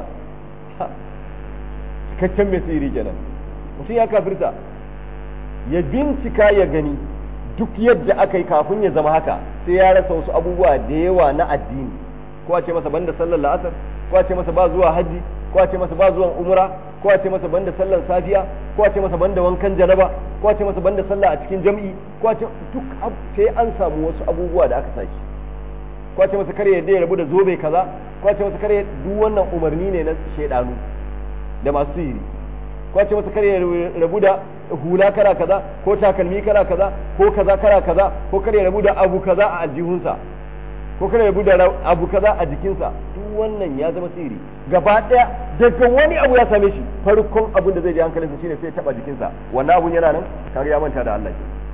A: cikakken mai siri kenan mutum ya kafirta ya bincika ya gani duk yadda aka yi kafin ya zama haka sai ya rasa wasu abubuwa da yawa na addini ko a ce masa banda sallar la'asar ko a ce masa ba zuwa haji ko a ce masa ba zuwan umra ko a ce masa banda sallar safiya ko a ce masa banda wankan janaba ko a ce masa banda sallah a cikin jam'i ko a ce duk sai an samu wasu abubuwa da aka saki ko a ce masa kare yadda ya rabu da zobe kaza ko a ce masa kare duk wannan umarni ne na shaidanu da masu sihiri ko a ce masa kare rabu da hula kara kaza ko takalmi kara kaza ko kaza kara kaza ko kare rabu da abu kaza a aljihunsa ko kare rabu da abu kaza a jikinsa duk wannan ya zama sihiri gaba daya daga wani abu ya same shi farkon abin da zai ji hankalinsa shine sai ya taba jikinsa wannan abun yana nan kaga ya manta da Allah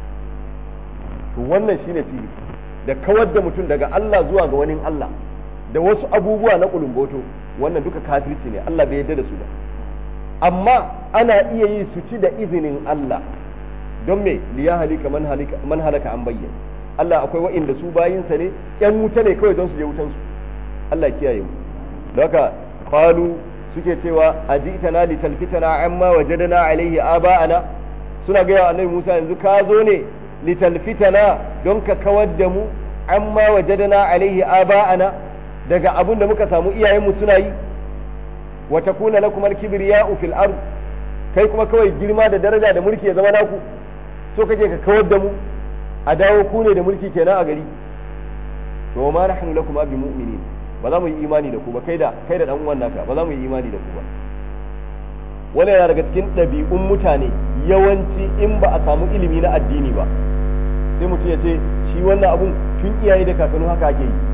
A: to wannan shine sihiri da kawar da mutum daga Allah zuwa ga wani Allah da wasu abubuwa na kulumboto wannan duka kafirci ne Allah bai yarda da su ba amma ana iya yi su ci da izinin Allah don me liya halika man halika man halaka an bayyana Allah akwai wa'inda su bayinsa ne yan wuta ne kawai don su je wutan su Allah kiyaye mu haka qalu suke cewa ajitana li talfitana amma wajadana alaihi aba'ana suna ga annabi Musa yanzu ka zo ne li talfitana don ka kawar da mu amma wajadana alaihi aba'ana daga abin da muka samu iyayenmu suna yi wa takuna lakum al-kibriya'u fil ard kai kuma kawai girma da daraja da mulki ya zama naku so kake ka kawar da mu a dawo ku ne da mulki kenan a gari to ma nahnu lakum bi mu'minin ba za mu yi imani da ku ba kai da kai da dan uwan naka ba za mu yi imani da ku ba wannan yana daga cikin ɗabi'un mutane yawanci in ba a samu ilimi na addini ba sai mutum ya ce shi wannan abun tun iyaye da kakanni haka ake yi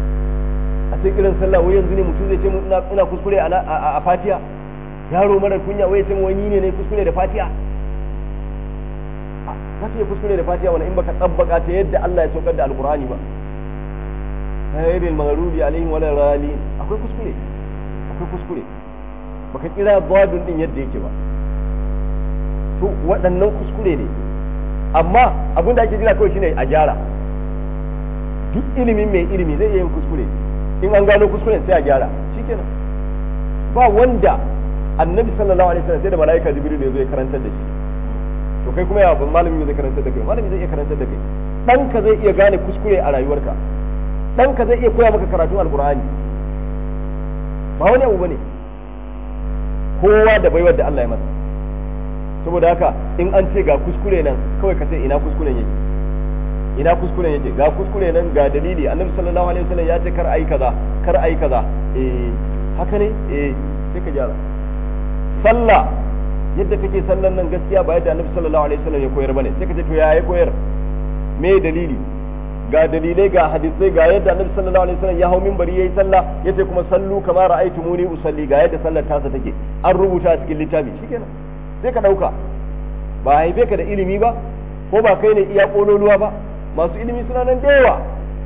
A: a sai kiran sallah wai yanzu ne mutum zai ce ina kuskure a fatiya yaro mara kunya wai ce wani ne ne kuskure da fatiya za ka iya kuskure da fatiha wani in baka tsabbaka ta yadda Allah ya saukar da alqur'ani ba ghayril maghrubi alaihim wala ralin akwai kuskure akwai kuskure baka kira dadun din yadda yake ba to waɗannan kuskure ne amma abin da ake jira kawai shine a gyara duk ilimin mai ilimi zai iya yin kuskure in an gano kuskuren sai a gyara shikenan ba wanda annabi sallallahu alaihi wasallam sai da malaika jibril ne zai karantar da shi to kai kuma ya ban malami zai karantar da kai malami zai iya karantar da kai ɗanka zai iya gane kuskure a rayuwarka ɗanka zai iya koya maka karatun alkur'ani ba wani abu bane kowa da baiwar da Allah ya masa saboda haka in an ce ga kuskure nan kawai ka ce ina kuskuren yake ina kuskuren yake ga kuskure nan ga dalili annabi sallallahu alaihi wasallam ya ce kar ayi kaza kar ayi kaza eh haka ne eh sai ka gyara sallah yadda kake sallan nan gaskiya ba yadda annabi sallallahu alaihi wasallam ya koyar bane sai ka ce to ya ya koyar me dalili ga dalilai ga hadisai ga yadda annabi sallallahu alaihi wasallam ya hau minbari yayi sallah yace kuma sallu kama ra'aytumuni usalli ga yadda sallar tasa take an rubuta a cikin littafi shikenan sai ka dauka ba haife ka da ilimi ba ko ba kai ne iya kololuwa ba masu ilimi suna nan da yawa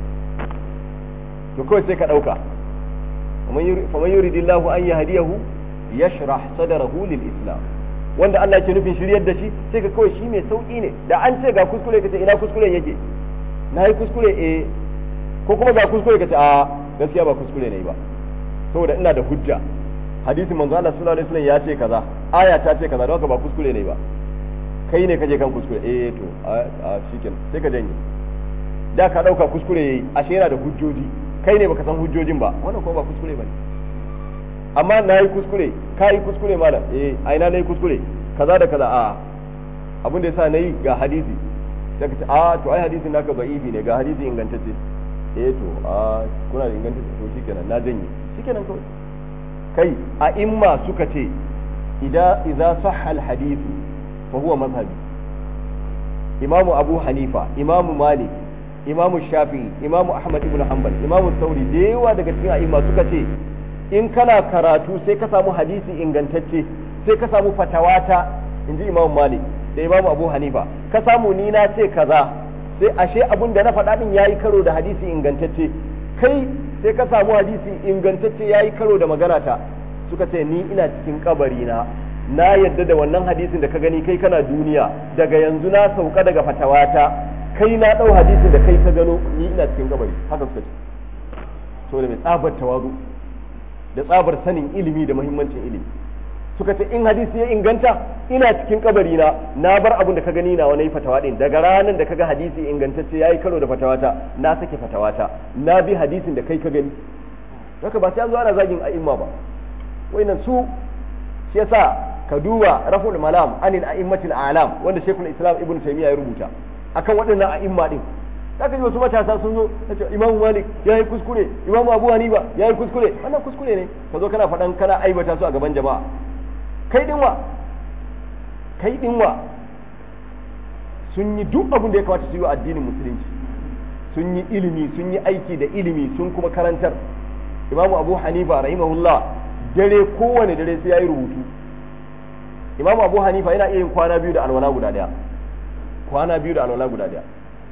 A: to kawai sai ka dauka faman yuridillahu an yahdiyahu yashrah sadrahu lil islam wanda Allah ke nufin shiryar da shi sai ka kawai shi mai sauki ne da an ce ga kuskure ka ce ina kuskuren yake na yi kuskure eh ko kuma ga kuskure ka ce a gaskiya ba kuskure ne ba saboda ina da hujja hadisin manzo Allah sallallahu alaihi wasallam ya ce kaza aya ta ce kaza don haka ba kuskure ne ba kai ne kaje kan kuskure eh to a shikenan sai ka janye da ka dauka kuskure yayi ashe yana da hujjoji kai ne baka san hujjojin ba wannan ko ba kuskure bane amma na yi kuskure ka yi kuskure malam eh a ina na yi kuskure kaza da kaza a abin da yasa na yi ga hadisi sai ka ce a to ai hadisin naka da'ifi ne ga hadisi ingantacce eh to a kuna da ingantacce to shikenan na janye shikenan kawai kai a imma suka ce idza idza sahha al hadithu fa huwa mazhabi imamu abu hanifa imamu malik imamu shafi'i imamu ahmad ibn hanbal imamu sauri da yawa daga cikin a'imma suka ce in kana karatu sai ka samu hadisi ingantacce sai ka samu fatawata in ji imamu malik da imamu abu hanifa ka samu ni na ce kaza sai ashe abun da na faɗa din yayi karo da hadisi ingantacce kai sai ka samu hadisi ingantacce yayi karo da magana ta suka ce ni ina cikin kabari na na yadda da wannan hadisin da ka gani kai kana duniya daga yanzu na sauka daga fatawata kai na ɗau hadisin da kai ka gano ni ina cikin kabari haka suka ce saboda mai tsabar tawazu da tsabar sanin ilimi da muhimmancin ilimi suka ce in hadisi ya inganta ina cikin kabari na na bar abin da ka gani na wani fatawa din daga ranar da kaga hadisi ingantacce yayi karo da fatawata na sake fatawata na bi hadisin da kai ka gani haka ba sai an zo ana zagin a'imma ba wayannan su shi yasa ka duba raful malam anil a'immatil a'lam wanda shekul islam ibnu taymiya ya rubuta akan waɗannan a'imma din zaka ji wasu matasa sun zo ta ce imamu malik ya yi kuskure imamu abu hanifa ya yi kuskure wannan kuskure ne ka zo kana faɗan kana aibata su a gaban jama'a kai dinwa kai dinwa sun yi duk abin da ya kamata su yi wa addinin musulunci sun yi ilimi sun yi aiki da ilimi sun kuma karantar imamu abu hanifa rahimahullah dare kowane dare sai ya yi rubutu imamu abu hanifa yana iya yin kwana biyu da alwala guda daya kwana biyu da alwala guda daya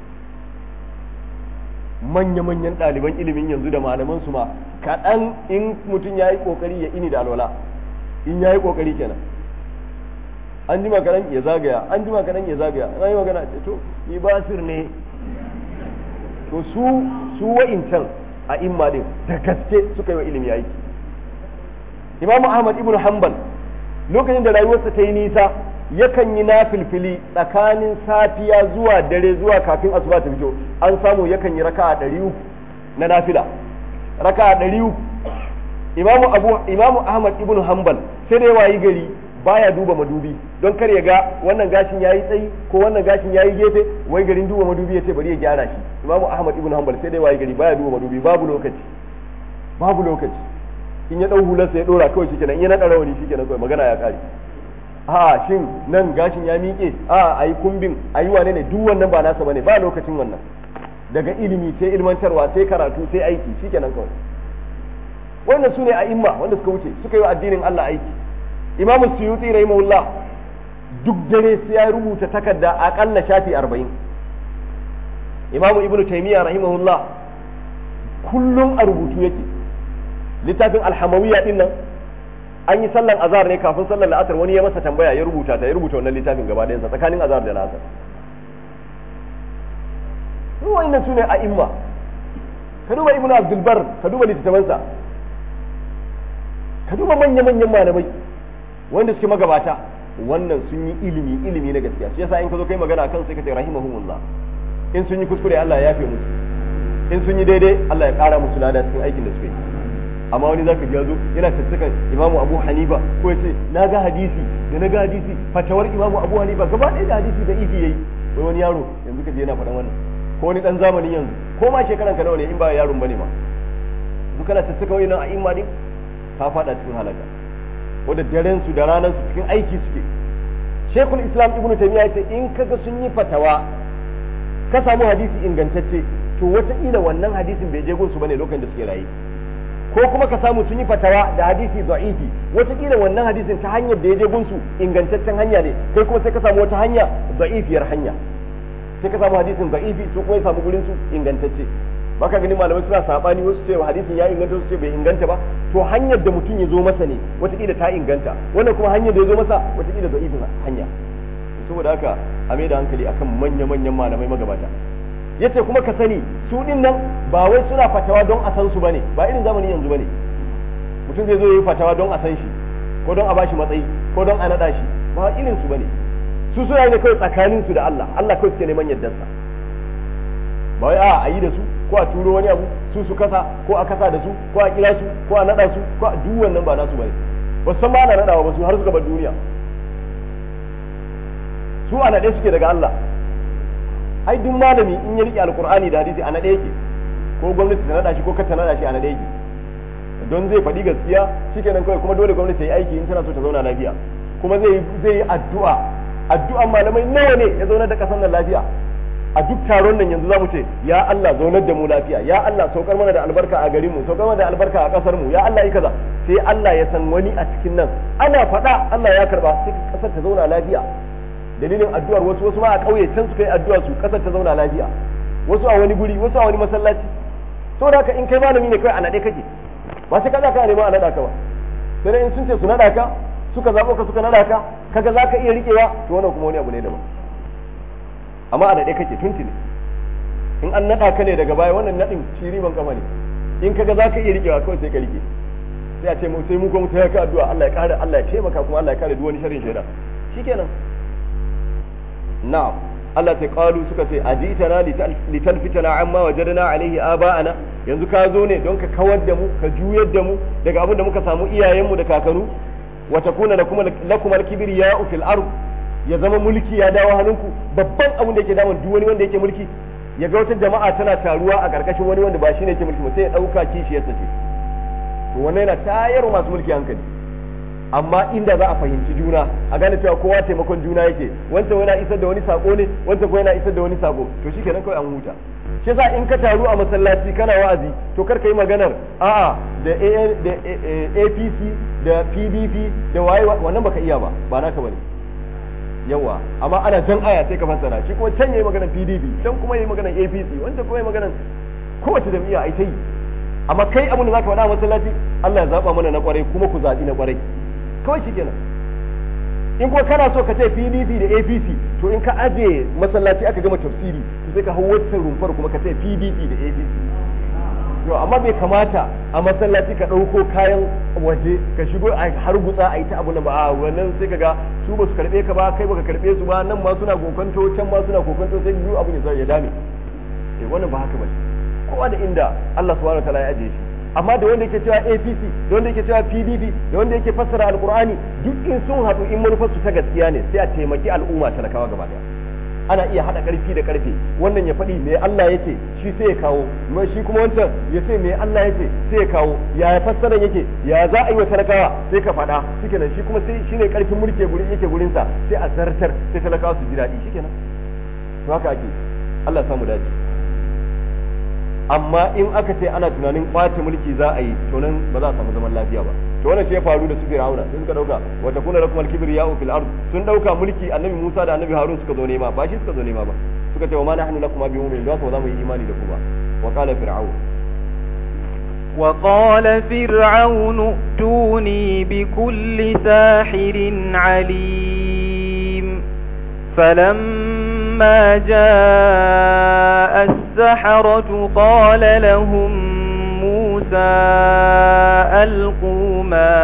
A: manya-manyan ɗaliban ilimin yanzu da malaman su ma kaɗan in mutum ya yi ƙoƙari ya ini da alwala in ya yi ƙoƙari kenan an ji makaran ya zagaya an ji makaran ya zagaya an yi magana ce to ni basir ne to su su wa'incan a imma din da gaske suka yi wa ilimi aiki imamu ahmad ibn hanbal lokacin da rayuwarsa ta yi nisa yakan yi na filfili tsakanin safiya zuwa dare zuwa kafin asuba ta fito an samu yakan yi raka a ɗari uku na nafila raka a ɗari uku imamu abu imamu ahmad ibn hanbal sai da yawa yi gari baya duba madubi don kar ya ga wannan gashin yayi tsayi ko wannan gashin yayi gefe wai garin duba madubi yace bari ya gyara shi imamu ahmad ibn hanbal sai da yawa yi gari baya duba madubi babu lokaci babu lokaci in ya dau hularsa ya dora kawai shikenan in ya naɗa rawani shikenan kawai magana ya kare a shin nan gashin ya miƙe a a yi kumbin a yi wane ne duk wannan ba nasa bane ba lokacin wannan daga ilimi sai ilmantarwa sai karatu sai aiki shikenan kawai wannan su ne a imma wanda suka wuce suka yi wa addinin Allah aiki imamu suyuti rahimahullah duk dare sai ya rubuta takarda akalla shafi arba'in imamu ibnu taymiya rahimahullah kullum a rubutu yake littafin alhamawiyya din nan an yi sallan azhar ne kafin sallan la'asar wani ya masa tambaya ya rubuta ta ya rubuta wannan littafin gaba ɗayansa tsakanin azhar da la'asar wannan su ne a imma ka duba ibnu abdulbar ka duba littattafansa ka duba manya-manyan malamai wanda suke magabata wannan sun yi ilimi ilimi na gaskiya shi yasa in ka zo kai magana kan sai ka ce rahimahumullah in sun yi kuskure Allah ya yafe musu in sun yi daidai Allah ya kara musu lada cikin aikin da suke yi amma wani zaka ji yazo yana tattakan imamu abu hanifa ko ya ce na ga hadisi da na ga hadisi fatawar imamu abu hanifa gaba ɗaya da hadisi da ifi yayi wai wani yaro yanzu ka je yana faɗan wannan ko wani dan zamanin yanzu ko ma shekaran ka nawa ne in ba yaron bane ma duk kana tattaka wani a imma din ka faɗa cikin halaka wanda daren su da ranar su cikin aiki suke shekul islam ibnu taymiya yace in kaga sun yi fatawa ka samu hadisi ingantacce to wataƙila wannan hadisin bai je gunsu bane lokacin da suke raye ko kuma ka samu sun yi fatawa da hadisi da'ifi wataƙila wannan hadisin ta hanyar da ya je gunsu ingantaccen hanya ne kai kuma sai ka samu wata hanya da'ifiyar hanya sai ka samu hadisin da'ifi su kuma ya samu gurin su ingantacce baka gani malamai suna sabani wasu ce hadisin ya inganta wasu ce bai inganta ba to hanyar da mutum ya zo masa ne wataƙila ta inganta wannan kuma hanyar da ya zo masa wataƙila da'ifin hanya saboda haka a mai da hankali akan manya-manyan malamai magabata yace kuma ka sani su din nan ba wai suna fatawa don a san su bane ba irin zamani yanzu bane mutum zai zo yi fatawa don a san shi ko don a bashi matsayi ko don a nada shi ba irin su bane su suna ne kawai tsakanin su da Allah Allah kawai suke neman yardarsa ba wai a a yi da su ko a turo wani abu su su kasa ko a kasa da su ko a kira su ko a nada su ko a duk wannan ba nasu bane ba san ma ana nadawa ba su har suka bar duniya su a nade suke daga Allah ai duk malami in ya rike alkur'ani da hadisi a nade yake ko gwamnati ta nada shi ko ka ta nada shi a nade yake don zai faɗi gaskiya shikenan kawai kuma dole gwamnati ta yi aiki in tana so ta zauna lafiya kuma zai zai yi addu'a addu'an malamai nawa ne ya zauna da kasan nan lafiya a duk taron nan yanzu zamu ce ya Allah zaunar da mu lafiya ya Allah saukar mana da albarka a garin mu saukar mana da albarka a kasar mu ya Allah yi kaza sai Allah ya san wani a cikin nan ana faɗa Allah ya karba sai kasar ta zauna lafiya dalilin addu'ar wasu wasu ma a ƙauye can suka yi addu'a su kasar ta zauna lafiya wasu a wani guri wasu a wani masallaci saboda haka in kai malami ne kai a naɗe kake ba sai ka za ka neman a naɗa ka ba sai in sun ce su naɗa ka suka zaɓo ka suka naɗa ka kaga za ka iya riƙewa to wannan kuma wani abu ne daban amma a naɗe kake tuntuni in an naɗa ka ne daga baya wannan naɗin shi riban kama ne in kaga za ka iya riƙewa kawai sai ka riƙe sai a ce mu sai mu kuma ta ka addu'a Allah ya kare Allah ya taimaka kuma Allah ya kare duk wani sharrin shaida shikenan na'am Allah ta kalu suka ce ajitana litalfitana amma wajadna alaihi aba'ana yanzu ka zo ne don ka kawar da mu ka juyar da mu daga abin da muka samu iyayenmu da kakanu wa takuna lakum lakum al-kibriya'u fil ard ya zama mulki ya dawo hannunku babban abin da yake damun duk wani wanda yake mulki ya ga wata jama'a tana taruwa a karkashin wani wanda ba shine yake mulki ba sai ya dauka kishiyarsa ce to wannan yana tayar masu mulki hankali amma inda za a fahimci juna a gane cewa kowa taimakon juna yake wancan yana isar da wani sako ne wancan kuma yana isar da wani sako to shikenan kawai an huta shi yasa in ka taru a masallaci kana wa'azi to kar ka yi maganar a'a da da APC da PDP da waye wannan baka iya ba ba naka bane yawa amma ana jan aya sai ka fassara shi kuma can yayi maganar PDP can kuma yayi maganar APC wancan kuma yayi maganar kowace jami'a ai ta yi amma kai abin da zaka faɗa a masallaci Allah ya zaba mana na kwarai kuma ku zaɓi na kwarai kawai shi kenan in kuma kana so ka ce pdp da apc to in ka aje masallaci aka gama tafsiri to sai ka hau wata rumfar kuma ka ce pdp da apc yau amma bai kamata a masallaci ka ɗauko kayan waje ka shigo a har gutsa a yi ta abu na ba a wannan sai ka ga su ba su karɓe ka ba kai baka karɓe su ba nan ma suna kokonto can ma suna kokonto sai biyu abu ne zai ya dame eh wannan ba haka ba kowa da inda Allah subhanahu wa ta'ala ya aje shi amma da wanda yake cewa APC da wanda yake cewa PDP da wanda yake fassara alkur'ani duk in sun haɗu in manufarsu ta gaskiya ne sai a taimaki al'umma talakawa gaba daya ana iya haɗa ƙarfi da ƙarfe wannan ya faɗi me Allah yake shi sai ya kawo shi kuma wancan ya ce me Allah yake sai ya kawo ya fassara yake ya za a yi wa talakawa sai ka faɗa shikenan shi kuma sai shine ƙarfin mulki gurin yake gurin sa sai a zartar sai talakawa su ji daɗi shikenan to haka ake Allah samu dace amma in aka ce ana tunanin kwace mulki za a yi to nan ba za a samu zaman lafiya ba to wannan shi ya faru da su Fir'auna sai suka dauka wa takuna lakum al-kibriya'u fil ard sun dauka mulki annabi Musa da annabi Harun suka zo nema ba shi suka zo nema ba suka ce wa ma nahnu lakum bi mu'minin ba za mu yi imani da ku ba wa qala fir'aun
B: وقال فرعون ائتوني بكل ساحر عليم فلما جاء السحرة قال لهم موسى ألقوا ما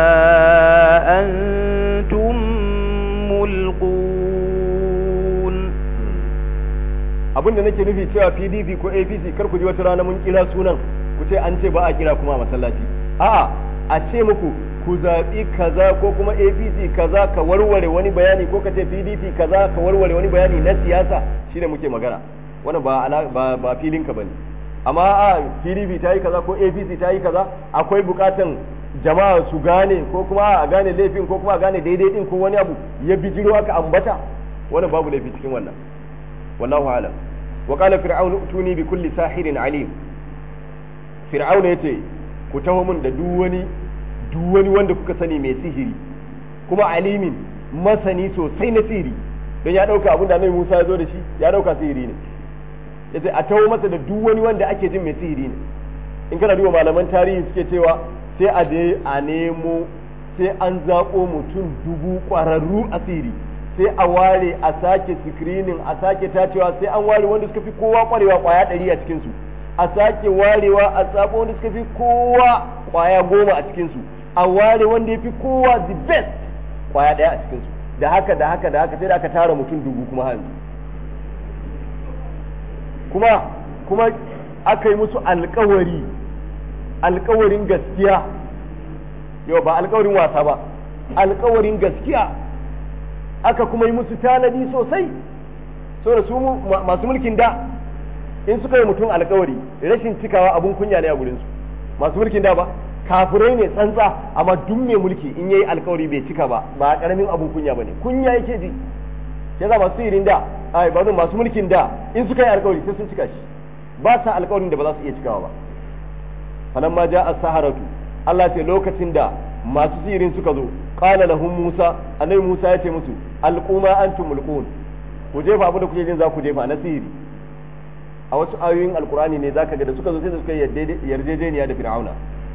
B: أنتم ملقون
A: abin da nake nufi cewa pdp ko apc kar ku ji wata rana mun kira sunan ku ce an ce ba a kira kuma a masallaci a'a a ce muku ku zaɓi kaza ko kuma apc kaza ka warware wani bayani ko ka ce pdp kaza ka warware wani bayani na siyasa shine muke magana wannan ba ala ba ba filin ka bane amma a pdp ta yi kaza ko apc ta yi kaza akwai bukatan jama'a su gane ko kuma a gane laifin ko kuma a gane daidai din ko wani abu ya bijiro aka ambata wannan babu laifi cikin wannan wallahu alam wa qala fir'aun utuni bi kulli sahirin alim fir'aun yace ku taho mun da duk wani duk wani wanda kuka sani mai sihiri kuma alimin masani sosai na sihiri don ya dauka abin da annabi Musa ya zo da shi ya dauka sihiri ne yace a taho masa da duk wani wanda ake jin mai sihiri ne in kana duba malaman tarihi suke cewa sai a je a nemo sai an zaƙo mutum dubu ƙwararru a sihiri sai a ware a sake screening a sake tacewa sai an ware wanda suka fi kowa ƙwarewa ƙwaya ɗari a cikinsu a sake warewa a tsabo wanda suka fi kowa ƙwaya goma a cikinsu a ware wanda ya fi kowa the best ƙwaya ɗaya a cikinsu da haka da haka da haka sai da aka tara mutum dubu kuma hanzu kuma kuma aka yi musu alkawari alkawarin gaskiya yau ba alkawarin wasa ba alkawarin gaskiya aka kuma yi musu tanadi sosai so da su masu mulkin da in suka yi mutum alkawari rashin cikawa abun kunya ne a gurinsu masu mulkin da ba kafirai ne tsantsa amma duk mai mulki in yayi alkawari bai cika ba ba karamin abun kunya bane kunya yake ji yasa masu irin da ai ba masu mulkin da in suka yi alkawari sai sun cika shi ba sa alkawarin da ba za su iya cikawa ba falamma ja as-saharatu Allah ce lokacin da masu sihirin suka zo qala lahum Musa annabi Musa ya ce musu alquma antum mulqun ku jefa abin da kuke jin za ku jefa na sihiri a wasu ayoyin alkurani ne zaka ga da suka zo sai da suka yarjejeniya da fir'auna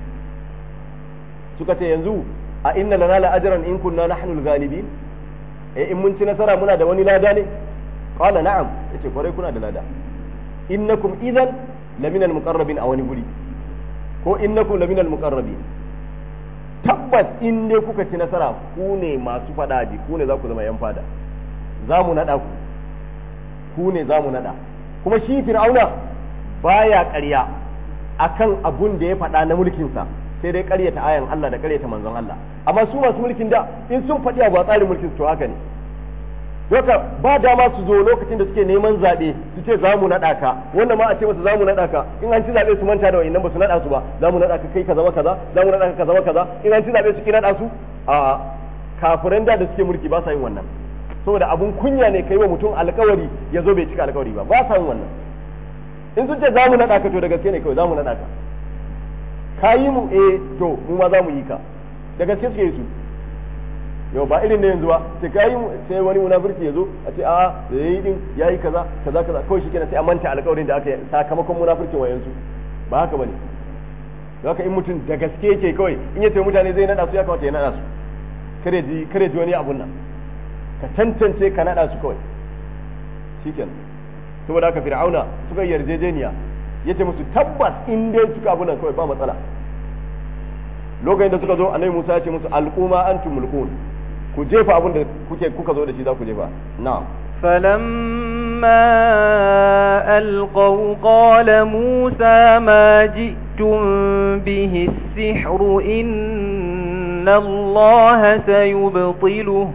A: suka ce yanzu a inna lana la ajran in kunna nahnu al-ghalibin eh in mun ci nasara muna da wani lada ne qala na'am yace kwarai kuna da lada innakum idan lamina al-muqarrabin a wani guri ko innakum lamina al-muqarrabin tabbas in dai kuka ci nasara ku ne masu fada ji ku ne za ku zama yan fada za mu nada ku ku ne za mu nada kuma shi fir'auna baya ƙarya akan abun da ya faɗa na mulkinsa sai dai ƙaryata ayan Allah da ƙaryata manzon Allah amma su masu mulkin da in sun faɗi abu a tsarin mulkin su to haka ne Doka ba dama su zo lokacin da suke neman zaɓe su ce za mu naɗa ka wanda ma a ce masa za mu naɗa ka in an ci zaɓe su manta da wa'innan ba su naɗa su ba za mu naɗa ka kai ka zama kaza za mu naɗa ka ka zama kaza in an ci zaɓe su ki naɗa su a kafiran da da suke mulki ba sa yin wannan saboda abun kunya ne kai wa mutum alkawari ya zo bai cika alkawari ba ba sa yin wannan in sun ce za mu naɗa ka to da gaske ne kawai za mu naɗa ka ka yi mu eh to mu ma za mu yi ka da gaske suke yi su yau ba irin na yanzu ba sai ka yi sai wani munafurci ya zo a ce a da ya yi din ya yi kaza kaza kaza kawai shi kenan sai a manta alkawarin da aka yi sakamakon munafurcin wayansu ba haka bane haka in mutum da gaske yake kawai in ya ce mutane zai naɗa su ya kamata ya naɗa su kare ji kare ji wani abun nan ka tantance ka naɗa su kawai shikenan saboda haka fir'auna suka yarjejeniya yace musu tabbas in dai suka abu nan kawai ba matsala lokacin da suka zo annabi Musa ya ce musu alquma antum mulkun ku jefa abin da kuke kuka zo da shi za ku jefa na'am
B: فلما ألقوا قال موسى ما جئتم به السحر إن الله سيبطله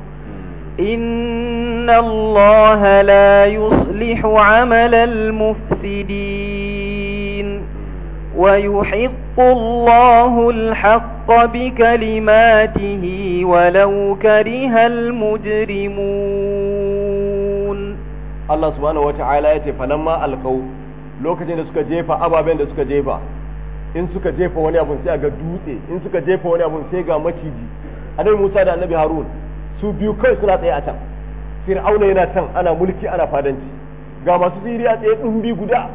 B: إن الله لا يصلح عمل المفسدين ويحق الله الحق بكلماته ولو كره المجرمون
A: Allah subhanahu wa ta'ala ya ce falamma alqau lokacin da suka jefa ababen da suka jefa in suka jefa wani abun sai ga dutse in suka jefa wani abun sai ga maciji annabi Musa da annabi Harun su biyu kai suna tsaye a can fir'auna yana can ana mulki ana fadanci ga masu sihiri a tsaye dumbi guda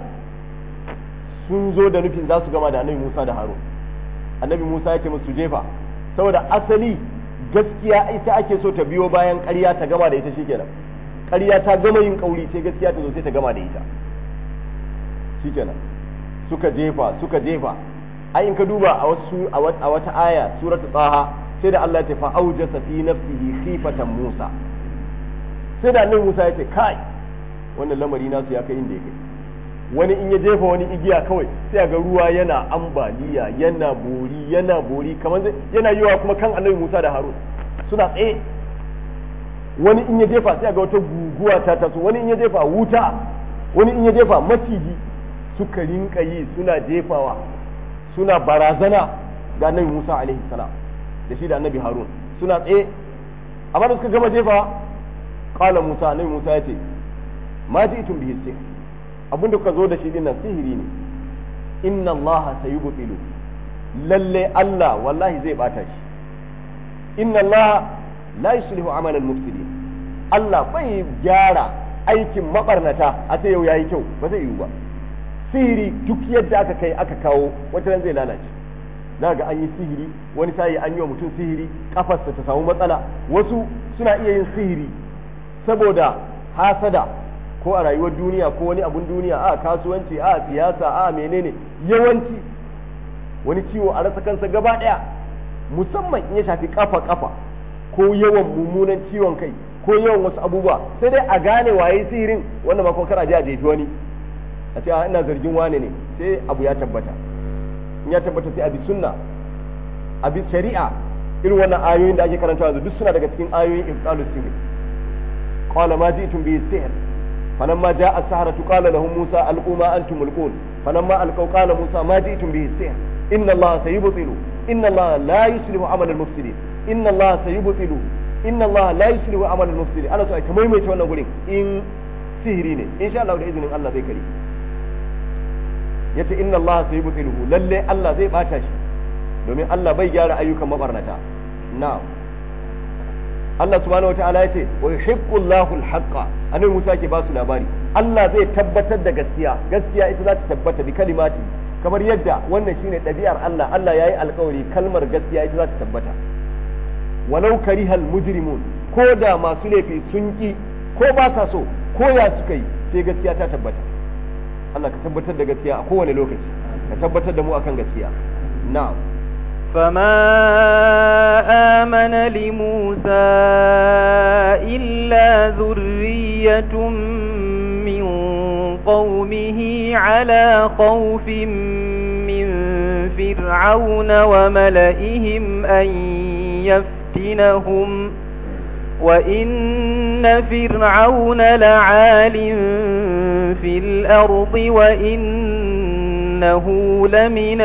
A: sun zo da nufin za su gama da annabi Musa da Harun annabi Musa ya ce musu jefa saboda asali gaskiya ita ake so ta biyo bayan ƙarya ta gama da ita shikenan ƙarya ta gama yin kauri sai gaskiya ta zo sai ta gama da ita shikenan suka jefa suka jefa ai in ka duba a wasu a wata aya suratul taha sai da Allah ya ce fa aujasa fi nafsihi khifatan Musa sai da annabi Musa ya ce kai wannan lamari nasu ya kai inda ya kai wani in ya jefa wani igiya kawai sai ga ruwa yana ambaliya yana bori yana bori kamar yana yiwa kuma kan annabi Musa da Harun suna tsaye wani in ya jefa sai ga wata guguwa ta taso wani in ya jefa wuta wani in ya jefa maciji suka rinka yi suna jefawa suna barazana ga annabi Musa alaihi salam da shi da annabi Harun suna tsaye amma da suka gama jefa qala Musa annabi Musa ya ce ma ji'tum bihi sihr abinda kuka zo da shi dinnan sihiri ne inna allaha sayubtilu lalle Allah wallahi zai bata shi inna allaha la yuslihu amal al-mufsidin Allah bai gyara aikin mabarnata a sai yau yayi kyau ba zai yiwu ba sihiri duk yadda aka kai aka kawo wata ran zai lalace za ga an yi sihiri wani sai an yi wa mutum sihiri kafarsa ta samu matsala wasu suna iya yin sihiri saboda hasada ko a rayuwar duniya ko wani abun duniya a kasuwanci a siyasa a menene yawanci wani ciwo a rasa kansa gaba daya musamman in ya shafi kafa kafa ko yawan mummunan ciwon kai ko yawan wasu abubuwa sai dai a gane waye sihirin wanda ma kuma kar a je a jefi wani a ce ina zargin wane ne sai abu ya tabbata in ya tabbata sai a bi sunna a bi shari'a irin wannan ayoyin da ake karantawa duk suna daga cikin ayoyin iftalus sihir qala ma ji'tum bi sihr فلما جاء السحرة قال لهم موسى ألقوا ما أنتم ملقون فلما ألقوا قال موسى ما جئتم به السحر إن الله سيبطل إن الله لا يصلح عمل المفسدين إن الله سيبطل إن الله لا يصلح عمل المفسدين أنا سأل كما يميت وانا قولين إن سهرين إن شاء الله بإذن الله ذي كريم yace inna Allah sai yubtiluhu lalle Allah zai bata shi domin Allah bai gyara ayyukan mabarnata na'am Allah subhanahu wa ta'ala yace wa yuhibbu Allahu al-haqqa annabi Musa ke ba su labari Allah zai tabbatar da gaskiya gaskiya ita za ta tabbata bi kalimati kamar yadda wannan shine ɗabi'ar Allah Allah yayi alƙawari kalmar gaskiya ita za ta tabbata walau karihal mujrimun ko da masu laifi sun ki ko ba sa so ko ya suka yi sai gaskiya ta tabbata Allah ka tabbatar da gaskiya a kowane lokaci ka tabbatar da mu akan gaskiya na'am
B: فما آمن لموسى إلا ذرية من قومه على خوف من فرعون وملئهم أن يفتنهم وإن فرعون لعال في الأرض وإنه لمن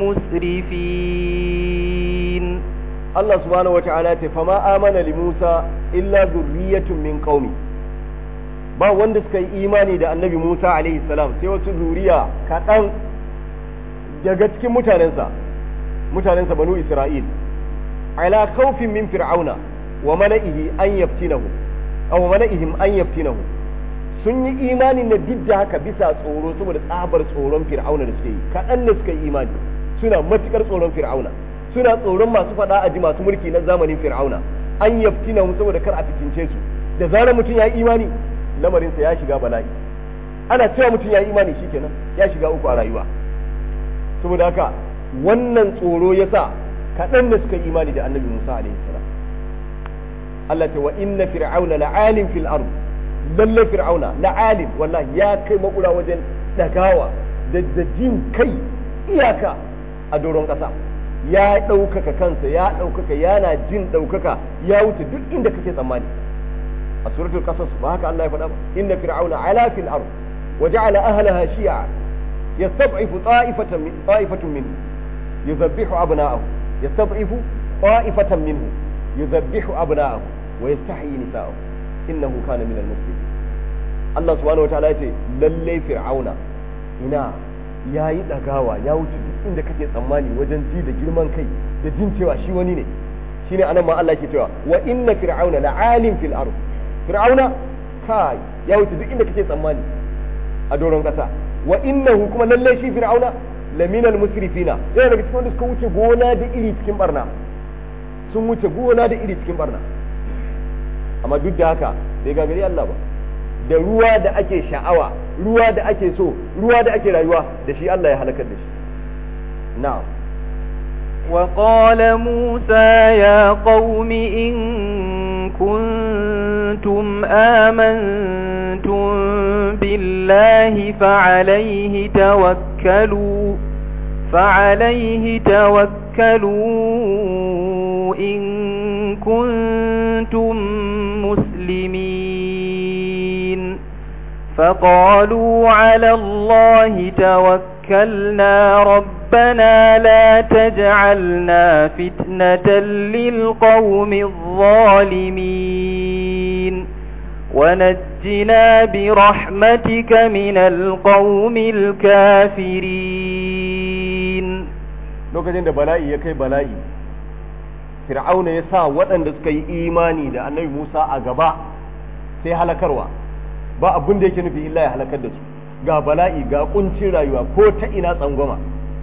B: المسرفين
A: Allah subhanahu wa ta'ala ce fama amana li Musa illa zurriyatun min qaumi ba wanda suka yi imani da annabi Musa alaihi salam sai wasu zuriya kaɗan daga cikin mutanensa mutanensa banu Isra'il ala khawfin min fir'auna wa mala'ihi an yaftinahu aw mala'ihim an yaftinahu sun yi imani na duk da haka bisa tsoro saboda tsabar tsoron fir'auna da suke yi kaɗan ne suka yi imani suna matukar tsoron fir'auna suna tsoron masu faɗa a ji masu mulki na zamanin fir'auna an yaftina mu saboda kar a fitince su da zarar mutum ya yi imani lamarinsa ya shiga bala'i ana cewa mutum ya yi imani shikenan ya shiga uku a rayuwa saboda haka wannan tsoro ya sa kaɗan da suka yi imani da annabi musa alaihi salam Allah ta wa inna fir'auna la'alim fil ard lalle fir'auna la'alim wallahi ya kai makura wajen dagawa da jin kai iyaka a doron ƙasa ya ɗaukaka kansa ya ɗaukaka yana jin ɗaukaka ya wuce duk inda kake tsammani a suratul qasas ba haka Allah ya faɗa ba inna fir'auna ala fil ard wa ja'ala ahlaha shi'a yastad'ifu ta'ifatan min ta'ifatun minhu yuzabbihu abna'ahu yastad'ifu ta'ifatan minhu yuzabbihu abna'ahu wa yastahyi nisa'ahu innahu kana min al-mufsidin Allah subhanahu wa ta'ala yace lalle fir'auna ina ya yi ɗagawa ya wuce duk inda kake tsammani wajen ji da girman kai da jin cewa shi wani ne shine anan ma Allah ke cewa wa inna fir'auna la'alim fil ard fir'auna kai ya wuce duk inda kake tsammani a doron kasa wa innahu kuma lalle shi fir'auna laminal musrifina yana daga cikin wanda suka wuce gona da iri cikin barna sun wuce gona da iri cikin barna amma duk da haka bai gagari Allah ba da ruwa da ake sha'awa ruwa da ake so ruwa da ake rayuwa da shi Allah ya halakar da shi na'am
B: وقال موسى يا قوم إن كنتم آمنتم بالله فعليه توكلوا فعليه توكلوا إن كنتم مسلمين فقالوا على الله توكلنا ربنا لا تجعلنا فتنة للقوم الظالمين ونجنا برحمتك من القوم الكافرين
A: lokacin da bala'i ya kai bala'i fir'auna ya sa waɗanda suka yi imani da annabi musa a gaba sai halakarwa ba abin da yake nufi illa ya halakar da su ga bala'i ga kuncin rayuwa ko ta ina tsangwama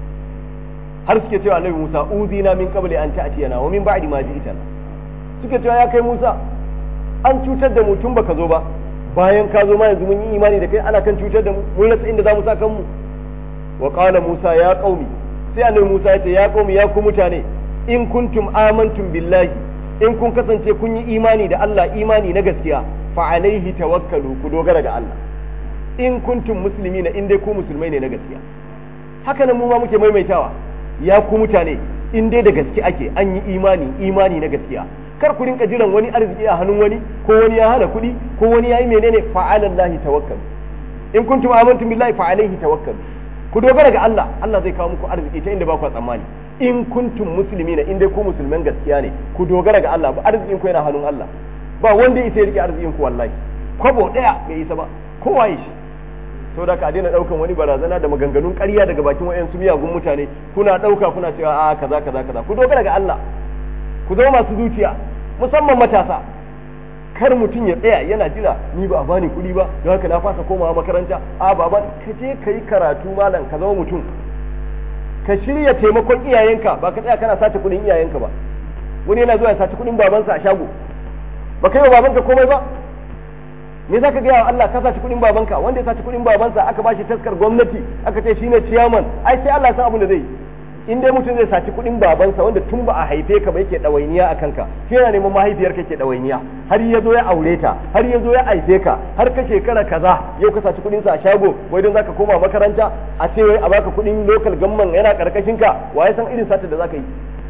A: har suke cewa annabi musa uzina min qabli an ta'tiyana wa min ba'di ma ji'tana suke cewa ya kai musa an cutar da mu tun baka zo ba bayan ka zo ma yanzu mun yi imani da kai ana kan cutar da mu mun rasa inda za mu sa kanmu wa qala musa ya qaumi sai annabi musa ya ce ya qaumi ya ku mutane in kuntum amantum billahi in kun kasance kun yi imani da Allah imani na gaskiya fa alaihi tawakkalu ku dogara ga Allah in kuntum muslimina in dai ku musulmai ne na gaskiya haka nan mu ma muke maimaitawa ya ku mutane in dai da gaske ake an yi imani imani na gaskiya kar ku rinka jiran wani arziki a hannun wani ko wani ya hana kuɗi ko wani ya yi menene fa alallahi tawakkalu in kuntum amantum billahi fa alaihi tawakkalu ku dogara ga Allah Allah zai kawo muku arziki ta inda ba ku tsammani in kuntum muslimina in dai ku musulman gaskiya ne ku dogara ga Allah ba arzikin ku yana hannun Allah ba wanda ya rike arzikin ku wallahi kwabo daya bai isa ba kowa yi shi to da ka daina daukan wani barazana da maganganun ƙarya daga bakin wayansu miyagun mutane kuna dauka kuna cewa a kaza kaza kaza ku dogara ga Allah ku zama masu zuciya musamman matasa kar mutum ya tsaya yana jira ni ba a bani kuɗi ba don haka na fasa komawa makaranta a ba ka je ka yi karatu malam ka zama mutum ka shirya taimakon iyayenka ba ka tsaya kana sace kuɗin iyayenka ba wani yana zuwa ya sace kuɗin babansa a shago ba kai wa babanka komai ba me za ka gaya wa Allah ka sace kuɗin babanka wanda ya sace kuɗin babansa aka ba shi taskar gwamnati aka ce shine ciyaman ai sai Allah ya san abin da zai yi in dai mutum zai saci kuɗin babansa wanda tun ba a haife ka ba yake ɗawainiya a kanka shi yana neman mahaifiyarka ke ɗawainiya har ya zo ya aure ta har ya zo ya haife ka har ka shekara kaza yau ka saci kuɗinsa a shago wai don zaka koma makaranta a ce wai a baka kuɗin local gamman yana karkashin ka wa ya san irin satar da zaka yi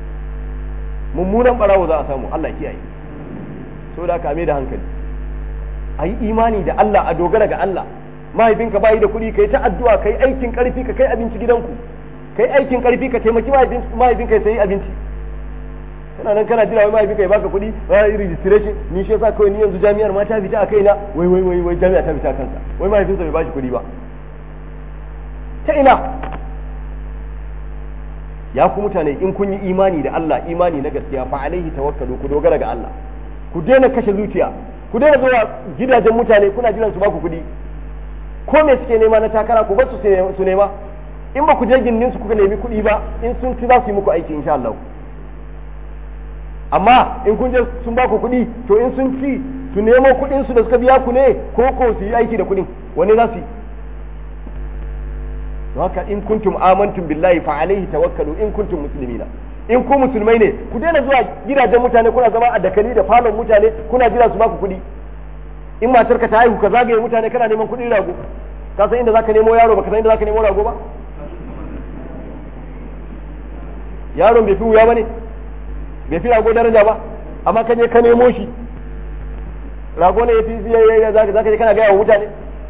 A: mummunan barawo za a samu Allah ya kiyaye so da ka da hankali a yi imani da Allah a dogara ga Allah mahaifinka bayi da kuɗi kai ta addu'a kai aikin karfi ka kai abinci gidanku kai aikin karfi ka taimaki mahaifinka ya sayi abinci kana nan kana jira wai mahaifinka ya baka kuɗi ba yi registration ni shi yasa kawai ni yanzu jami'ar ma ta fita a kaina wai wai wai wai jami'a ta fita kansa wai mahaifinsa bai bashi kuɗi ba ta ina ya ku mutane in kun yi imani da Allah imani na gaskiya fa alaihi tawakkalu ku dogara ga Allah ku daina kashe zuciya ku daina zuwa gidajen mutane kuna jiran su baku kuɗi ko me suke nema na takara ku bar su nema in ba ku je gindin su kuka nemi kuɗi ba in sun ci za su yi muku aiki insha Allah amma in kun je sun ba ku kuɗi to in sun ci su nemo kuɗin su da suka biya ku ne ko ko su yi aiki da kuɗin wani za su yi haka in kuntum amantum billahi fa alaihi tawakkalu in kuntum muslimina in ku musulmai ne ku daina zuwa gidajen mutane kuna zama a dakali da falon mutane kuna jira su ba ku kuɗi in matar ka ta haihu ka zagaye mutane kana neman kuɗin rago ka san inda zaka nemo yaro baka san inda zaka nemo rago ba yaron bai fi wuya ba ne bai fi rago daraja ba amma ka je ka nemo shi rago ne ya fi ziyayya za ka je kana gaya wa mutane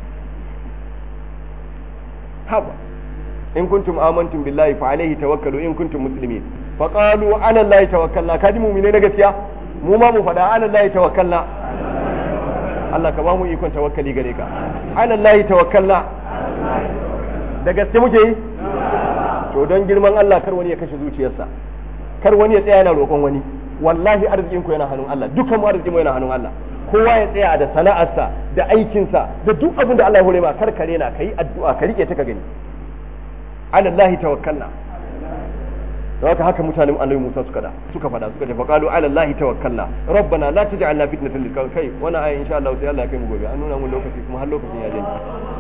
A: haba in kuntum amantum billahi fa alaihi tawakkalu in kuntum muslimin fa qalu ala allahi tawakkalna kadi mu'mine na gaskiya mu ma mu faɗa ala allahi tawakkalna Allah ka ba mu ikon tawakkali gare ka ala allahi tawakkalna da gaske muke yi to don girman Allah kar wani ya kashe zuciyarsa kar wani ya tsaya yana roƙon wani wallahi arzikin ku yana hannun Allah dukkan mu arzikin mu yana hannun Allah kowa ya tsaya da sana'arsa da aikinsa da duk abin da Allah ya hore ma kar kare na kai addu'a ka rike ta ka gani ala Allah tawakkalna da haka haka mutanen annabi Musa suka da suka fada suka ce faqalu ala Allah tawakkalna rabbana la taj'alna fitnatan lil kai wannan aya insha Allah sai Allah ya kai mu gobe an nuna mu lokaci kuma har lokacin ya janye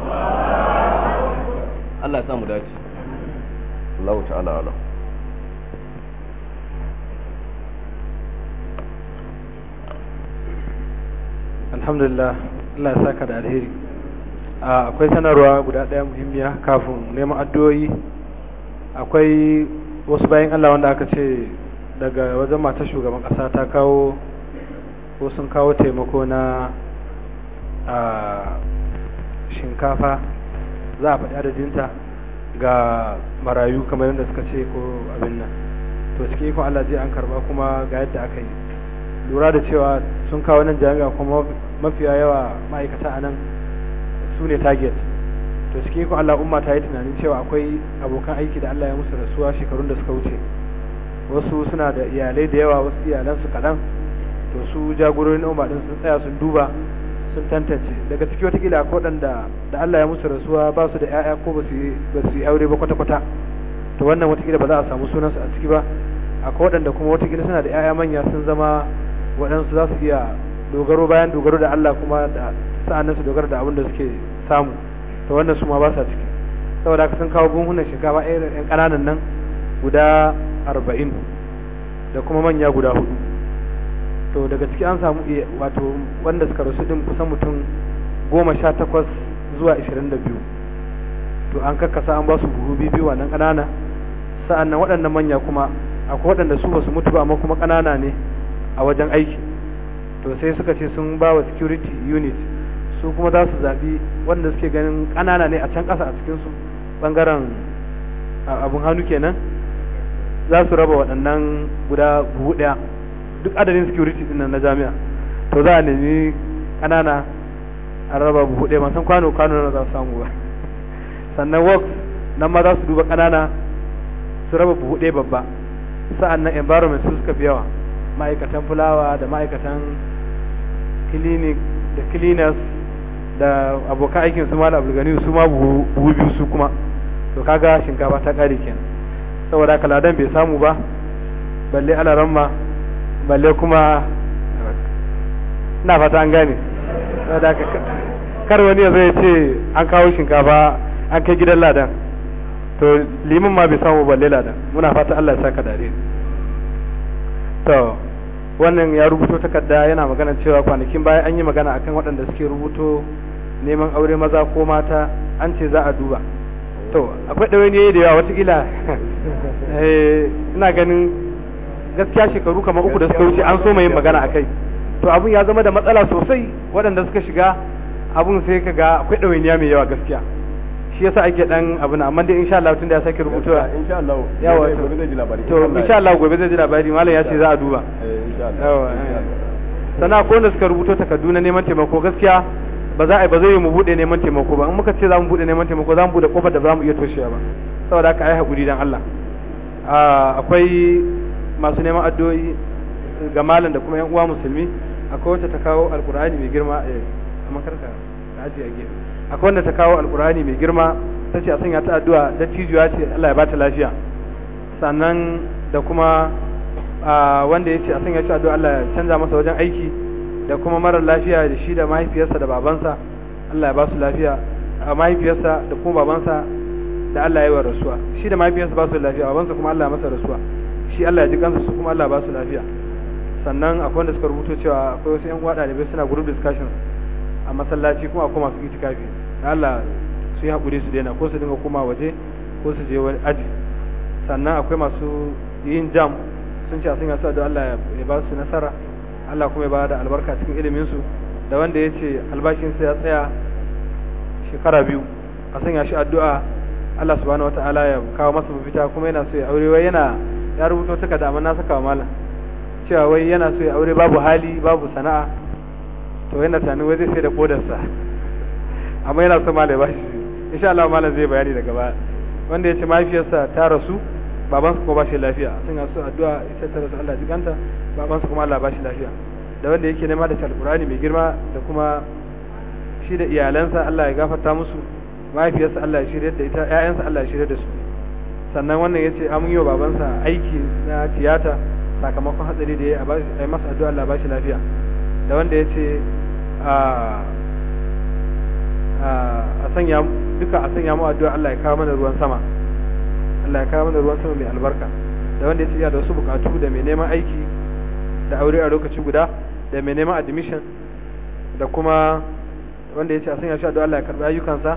A: Allah ya sa mu dace Allah ta'ala ala
C: alhamdulillah Allah ya saka da alheri akwai sanarwa guda ɗaya muhimmiya kafin neman addu'o'i akwai wasu bayan Allah wanda aka ce daga wajen matar shugaban ƙasa ta kawo ko sun kawo taimako na a shinkafa za a faɗi adadinta ga marayu kamar yadda suka ce ko abin nan to cikin ikon Allah je an karba kuma ga yadda aka yi lura da cewa sun kawo nan jami'a kuma mafiya yawa ma'aikata a nan su ne target to cikin ikon Allah umma ta yi tunanin cewa akwai abokan aiki da Allah ya musu rasuwa shekarun da suka wuce wasu suna da iyalai da yawa wasu iyalansu kaɗan to su jagororin umma din sun tsaya sun duba sun tantance daga ciki watakila akwai waɗanda da Allah ya musu rasuwa ba su da 'ya'ya ko ba su yi aure ba kwata-kwata to wannan watakila ba za a samu sunansu a ciki ba akwai waɗanda kuma watakila suna da 'ya'ya manya sun zama waɗansu za su iya dogaro bayan dogaro da Allah kuma da sa'annan su dogara da abin da suke samu to wannan su ma ba sa ciki saboda haka sun kawo buhunan shinkafa irin 'yan ƙananan nan guda arba'in da kuma manya guda hudu to daga ciki an samu wato wanda suka rasu din kusan mutum goma sha takwas zuwa ashirin da biyu to an kakkasa an ba su buhu biyu wannan ƙanana sa'an nan waɗannan manya kuma akwai waɗanda su basu mutu ba amma kuma ƙanana ne a wajen aiki to sai suka ce sun ba wa security unit su kuma za su zaɓi wanda suke ganin ƙanana ne a can ƙasa a cikinsu ɓangaren abun hannu kenan za su raba waɗannan guda buhu ɗaya duk adadin security din nan na jami'a to za a nemi kanana a raba buhu ɗaya san kwano kwano na za su samu ba sannan works nan ma za su duba kanana su raba buhu ɗaya babba sa'an nan environment su suka fi yawa ma'aikatan fulawa da ma'aikatan clinic da cleaners da abokan aikin su mala abulgani su ma buhu biyu su kuma to kaga shinkafa ta ƙare kenan saboda haka ladan bai samu ba balle alaramma balle kuma na fata an gane saboda kar wani ya zai ce an kawo shinkafa an kai gidan ladan to limin ma bai samu balle ladan muna fata Allah ya saka dare to wannan ya rubuto takarda yana magana cewa kwanakin baya an yi magana akan waɗanda suke rubuto neman aure maza ko mata an ce za a duba to akwai ɗawainiyoyi da yawa watakila ina ganin gaskiya shekaru kamar uku da suka wuce an so yin magana a kai to abun ya zama da matsala sosai waɗanda suka shiga abun sai ka ga akwai ɗawainiya mai yawa gaskiya shi yasa ake dan abun amma dai insha Allah tun da ya sake rubutuwa
A: insha Allah
C: yawa
A: gobe zai ji labari
C: to insha Allah gobe zai ji labari malam ya ce za a duba
A: insha Allah
C: yawa sana ko wanda suka rubuto takardu na neman taimako gaskiya ba za a ba zai yi mu bude neman taimako ba in muka ce za mu bude neman taimako za mu bude kofar da ba za mu iya toshewa ba saboda haka ai hakuri dan Allah akwai masu neman addu'o'i ga malam da kuma yan uwa musulmi akwai wacce ta kawo alkur'ani mai girma a makarka da aji a gefe akwai wanda ta kawo alkur'ani mai girma ta ce a sanya ta addu'a da tijuwa ce Allah ya bata lafiya sannan da kuma wanda ya ce a sanya shi addu'a Allah ya canza masa wajen aiki da kuma marar lafiya da shi da mahaifiyarsa da babansa Allah ya ba su lafiya a mahaifiyarsa da kuma babansa da Allah ya yi wa rasuwa shi da mahaifiyarsa ba su lafiya babansa kuma Allah ya masa rasuwa shi Allah ya ji kansa su kuma Allah ba su lafiya sannan akwai wanda suka rubuto cewa akwai wasu yan uwa ɗalibai suna group discussions a masallaci kuma akwai masu itikafi da Allah su yi haƙuri su daina ko su dinga koma waje ko su je wani aji sannan akwai masu yin jam sun ce a sun yasu da Allah ya ba su nasara Allah kuma ya ba da albarka cikin ilimin su da wanda ya ce albashinsa ya tsaya shekara biyu a sanya shi addu'a Allah subhanahu wataala ya kawo masa mafita kuma yana so ya aure wai yana ya rubuto takarda amma na saka wa malam cewa wai yana so ya aure babu hali babu sana'a to yana tunanin wai zai sai da kodarsa amma yana so malam ya bashi insha Allah malam zai bayani daga baya wanda ya ce mahaifiyarsa ta rasu babansa kuma ba shi lafiya sun yasu addu'a ita ta rasu Allah jikanta babansa kuma Allah ba shi lafiya da wanda yake nema da alqur'ani mai girma da kuma shi da iyalansa Allah ya gafarta musu mahaifiyarsa Allah ya shirye da ita ƴaƴansa Allah ya shirye da su sannan wannan ya ce an yi wa babansa aiki na tiyata sakamakon hatsari da ya yi masa addu'a Allah ba shi lafiya da wanda ya ce a sanya duka a sanya mu addu'a Allah ya kawo mana ruwan sama Allah ya kawo mana ruwan sama mai albarka da wanda ya ce da wasu bukatu da mai neman aiki da aure a lokaci guda da mai neman admission da kuma wanda ya ce a sanya shi addu'a Allah ya karbi ayyukansa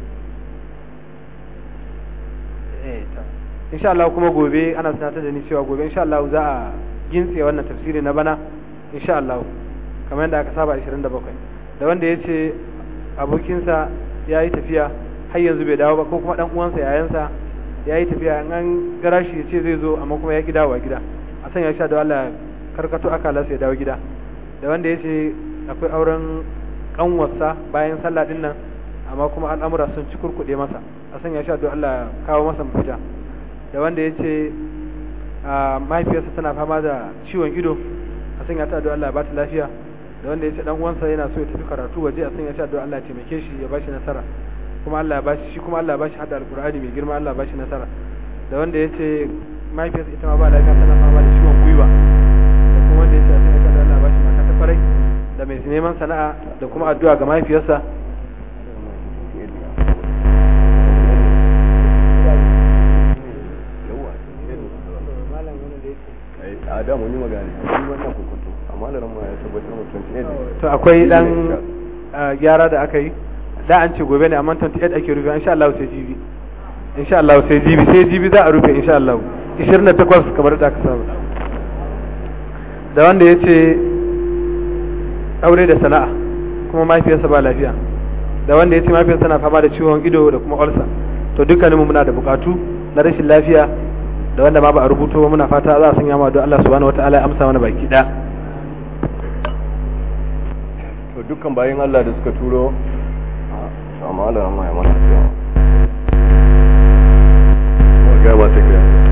C: insha Allah kuma gobe ana sanatar da ni cewa gobe insha Allah za a gintse wannan tafsiri na bana insha Allah kamar yadda aka saba 27 da wanda ya ce abokinsa ya yi tafiya har yanzu bai dawo ba ko kuma dan uwansa yayansa ya yi tafiya in an gara shi ya ce zai zo amma kuma ya ki dawowa gida a sanya shi da Allah karkato akalarsa ya dawo gida da wanda ya ce akwai auren kanwarsa bayan sallah din nan amma kuma al'amura sun ci kurkuɗe masa a sanya shi da Allah kawo masa mafita da wanda ya ce mahaifiyarsa tana fama da ciwon ido a sanya ta da Allah ba ta lafiya da wanda ya ce dan uwansa yana so ya tafi karatu waje a sanya shi da Allah ya taimake shi ya bashi nasara kuma Allah ya bashi shi kuma Allah ya bashi hada alqur'ani mai girma Allah ya bashi nasara da wanda ya ce mahaifiyarsa ita ma ba lafiya tana fama da ciwon gwiwa da kuma wanda ya ce a sanya shi da Allah ya bashi mata ta farai da mai neman sana'a da kuma addu'a ga mahaifiyarsa
A: a da mun yi magana shi wannan kokonto amma da ramma ya tabbatar mu 28
C: to akwai dan gyara da aka yi da an ce gobe ne amma 28 ake rufe insha Allah sai jibi insha Allah sai jibi sai jibi za a rufe insha Allah 28 kamar da aka saba da wanda ya ce aure da sana'a kuma mahaifiyarsa ba lafiya da wanda ya ce mahaifiyarsa na fama da ciwon ido da kuma ulcer to dukkaninmu muna da bukatu na rashin lafiya da wanda ma ba a rubuto ba muna fata za a sanya ma don Allah subhanahu wataala ya amsa mana baki da
A: to dukkan bayan Allah da suka turo amma Allah ya mana cewa ga ba ta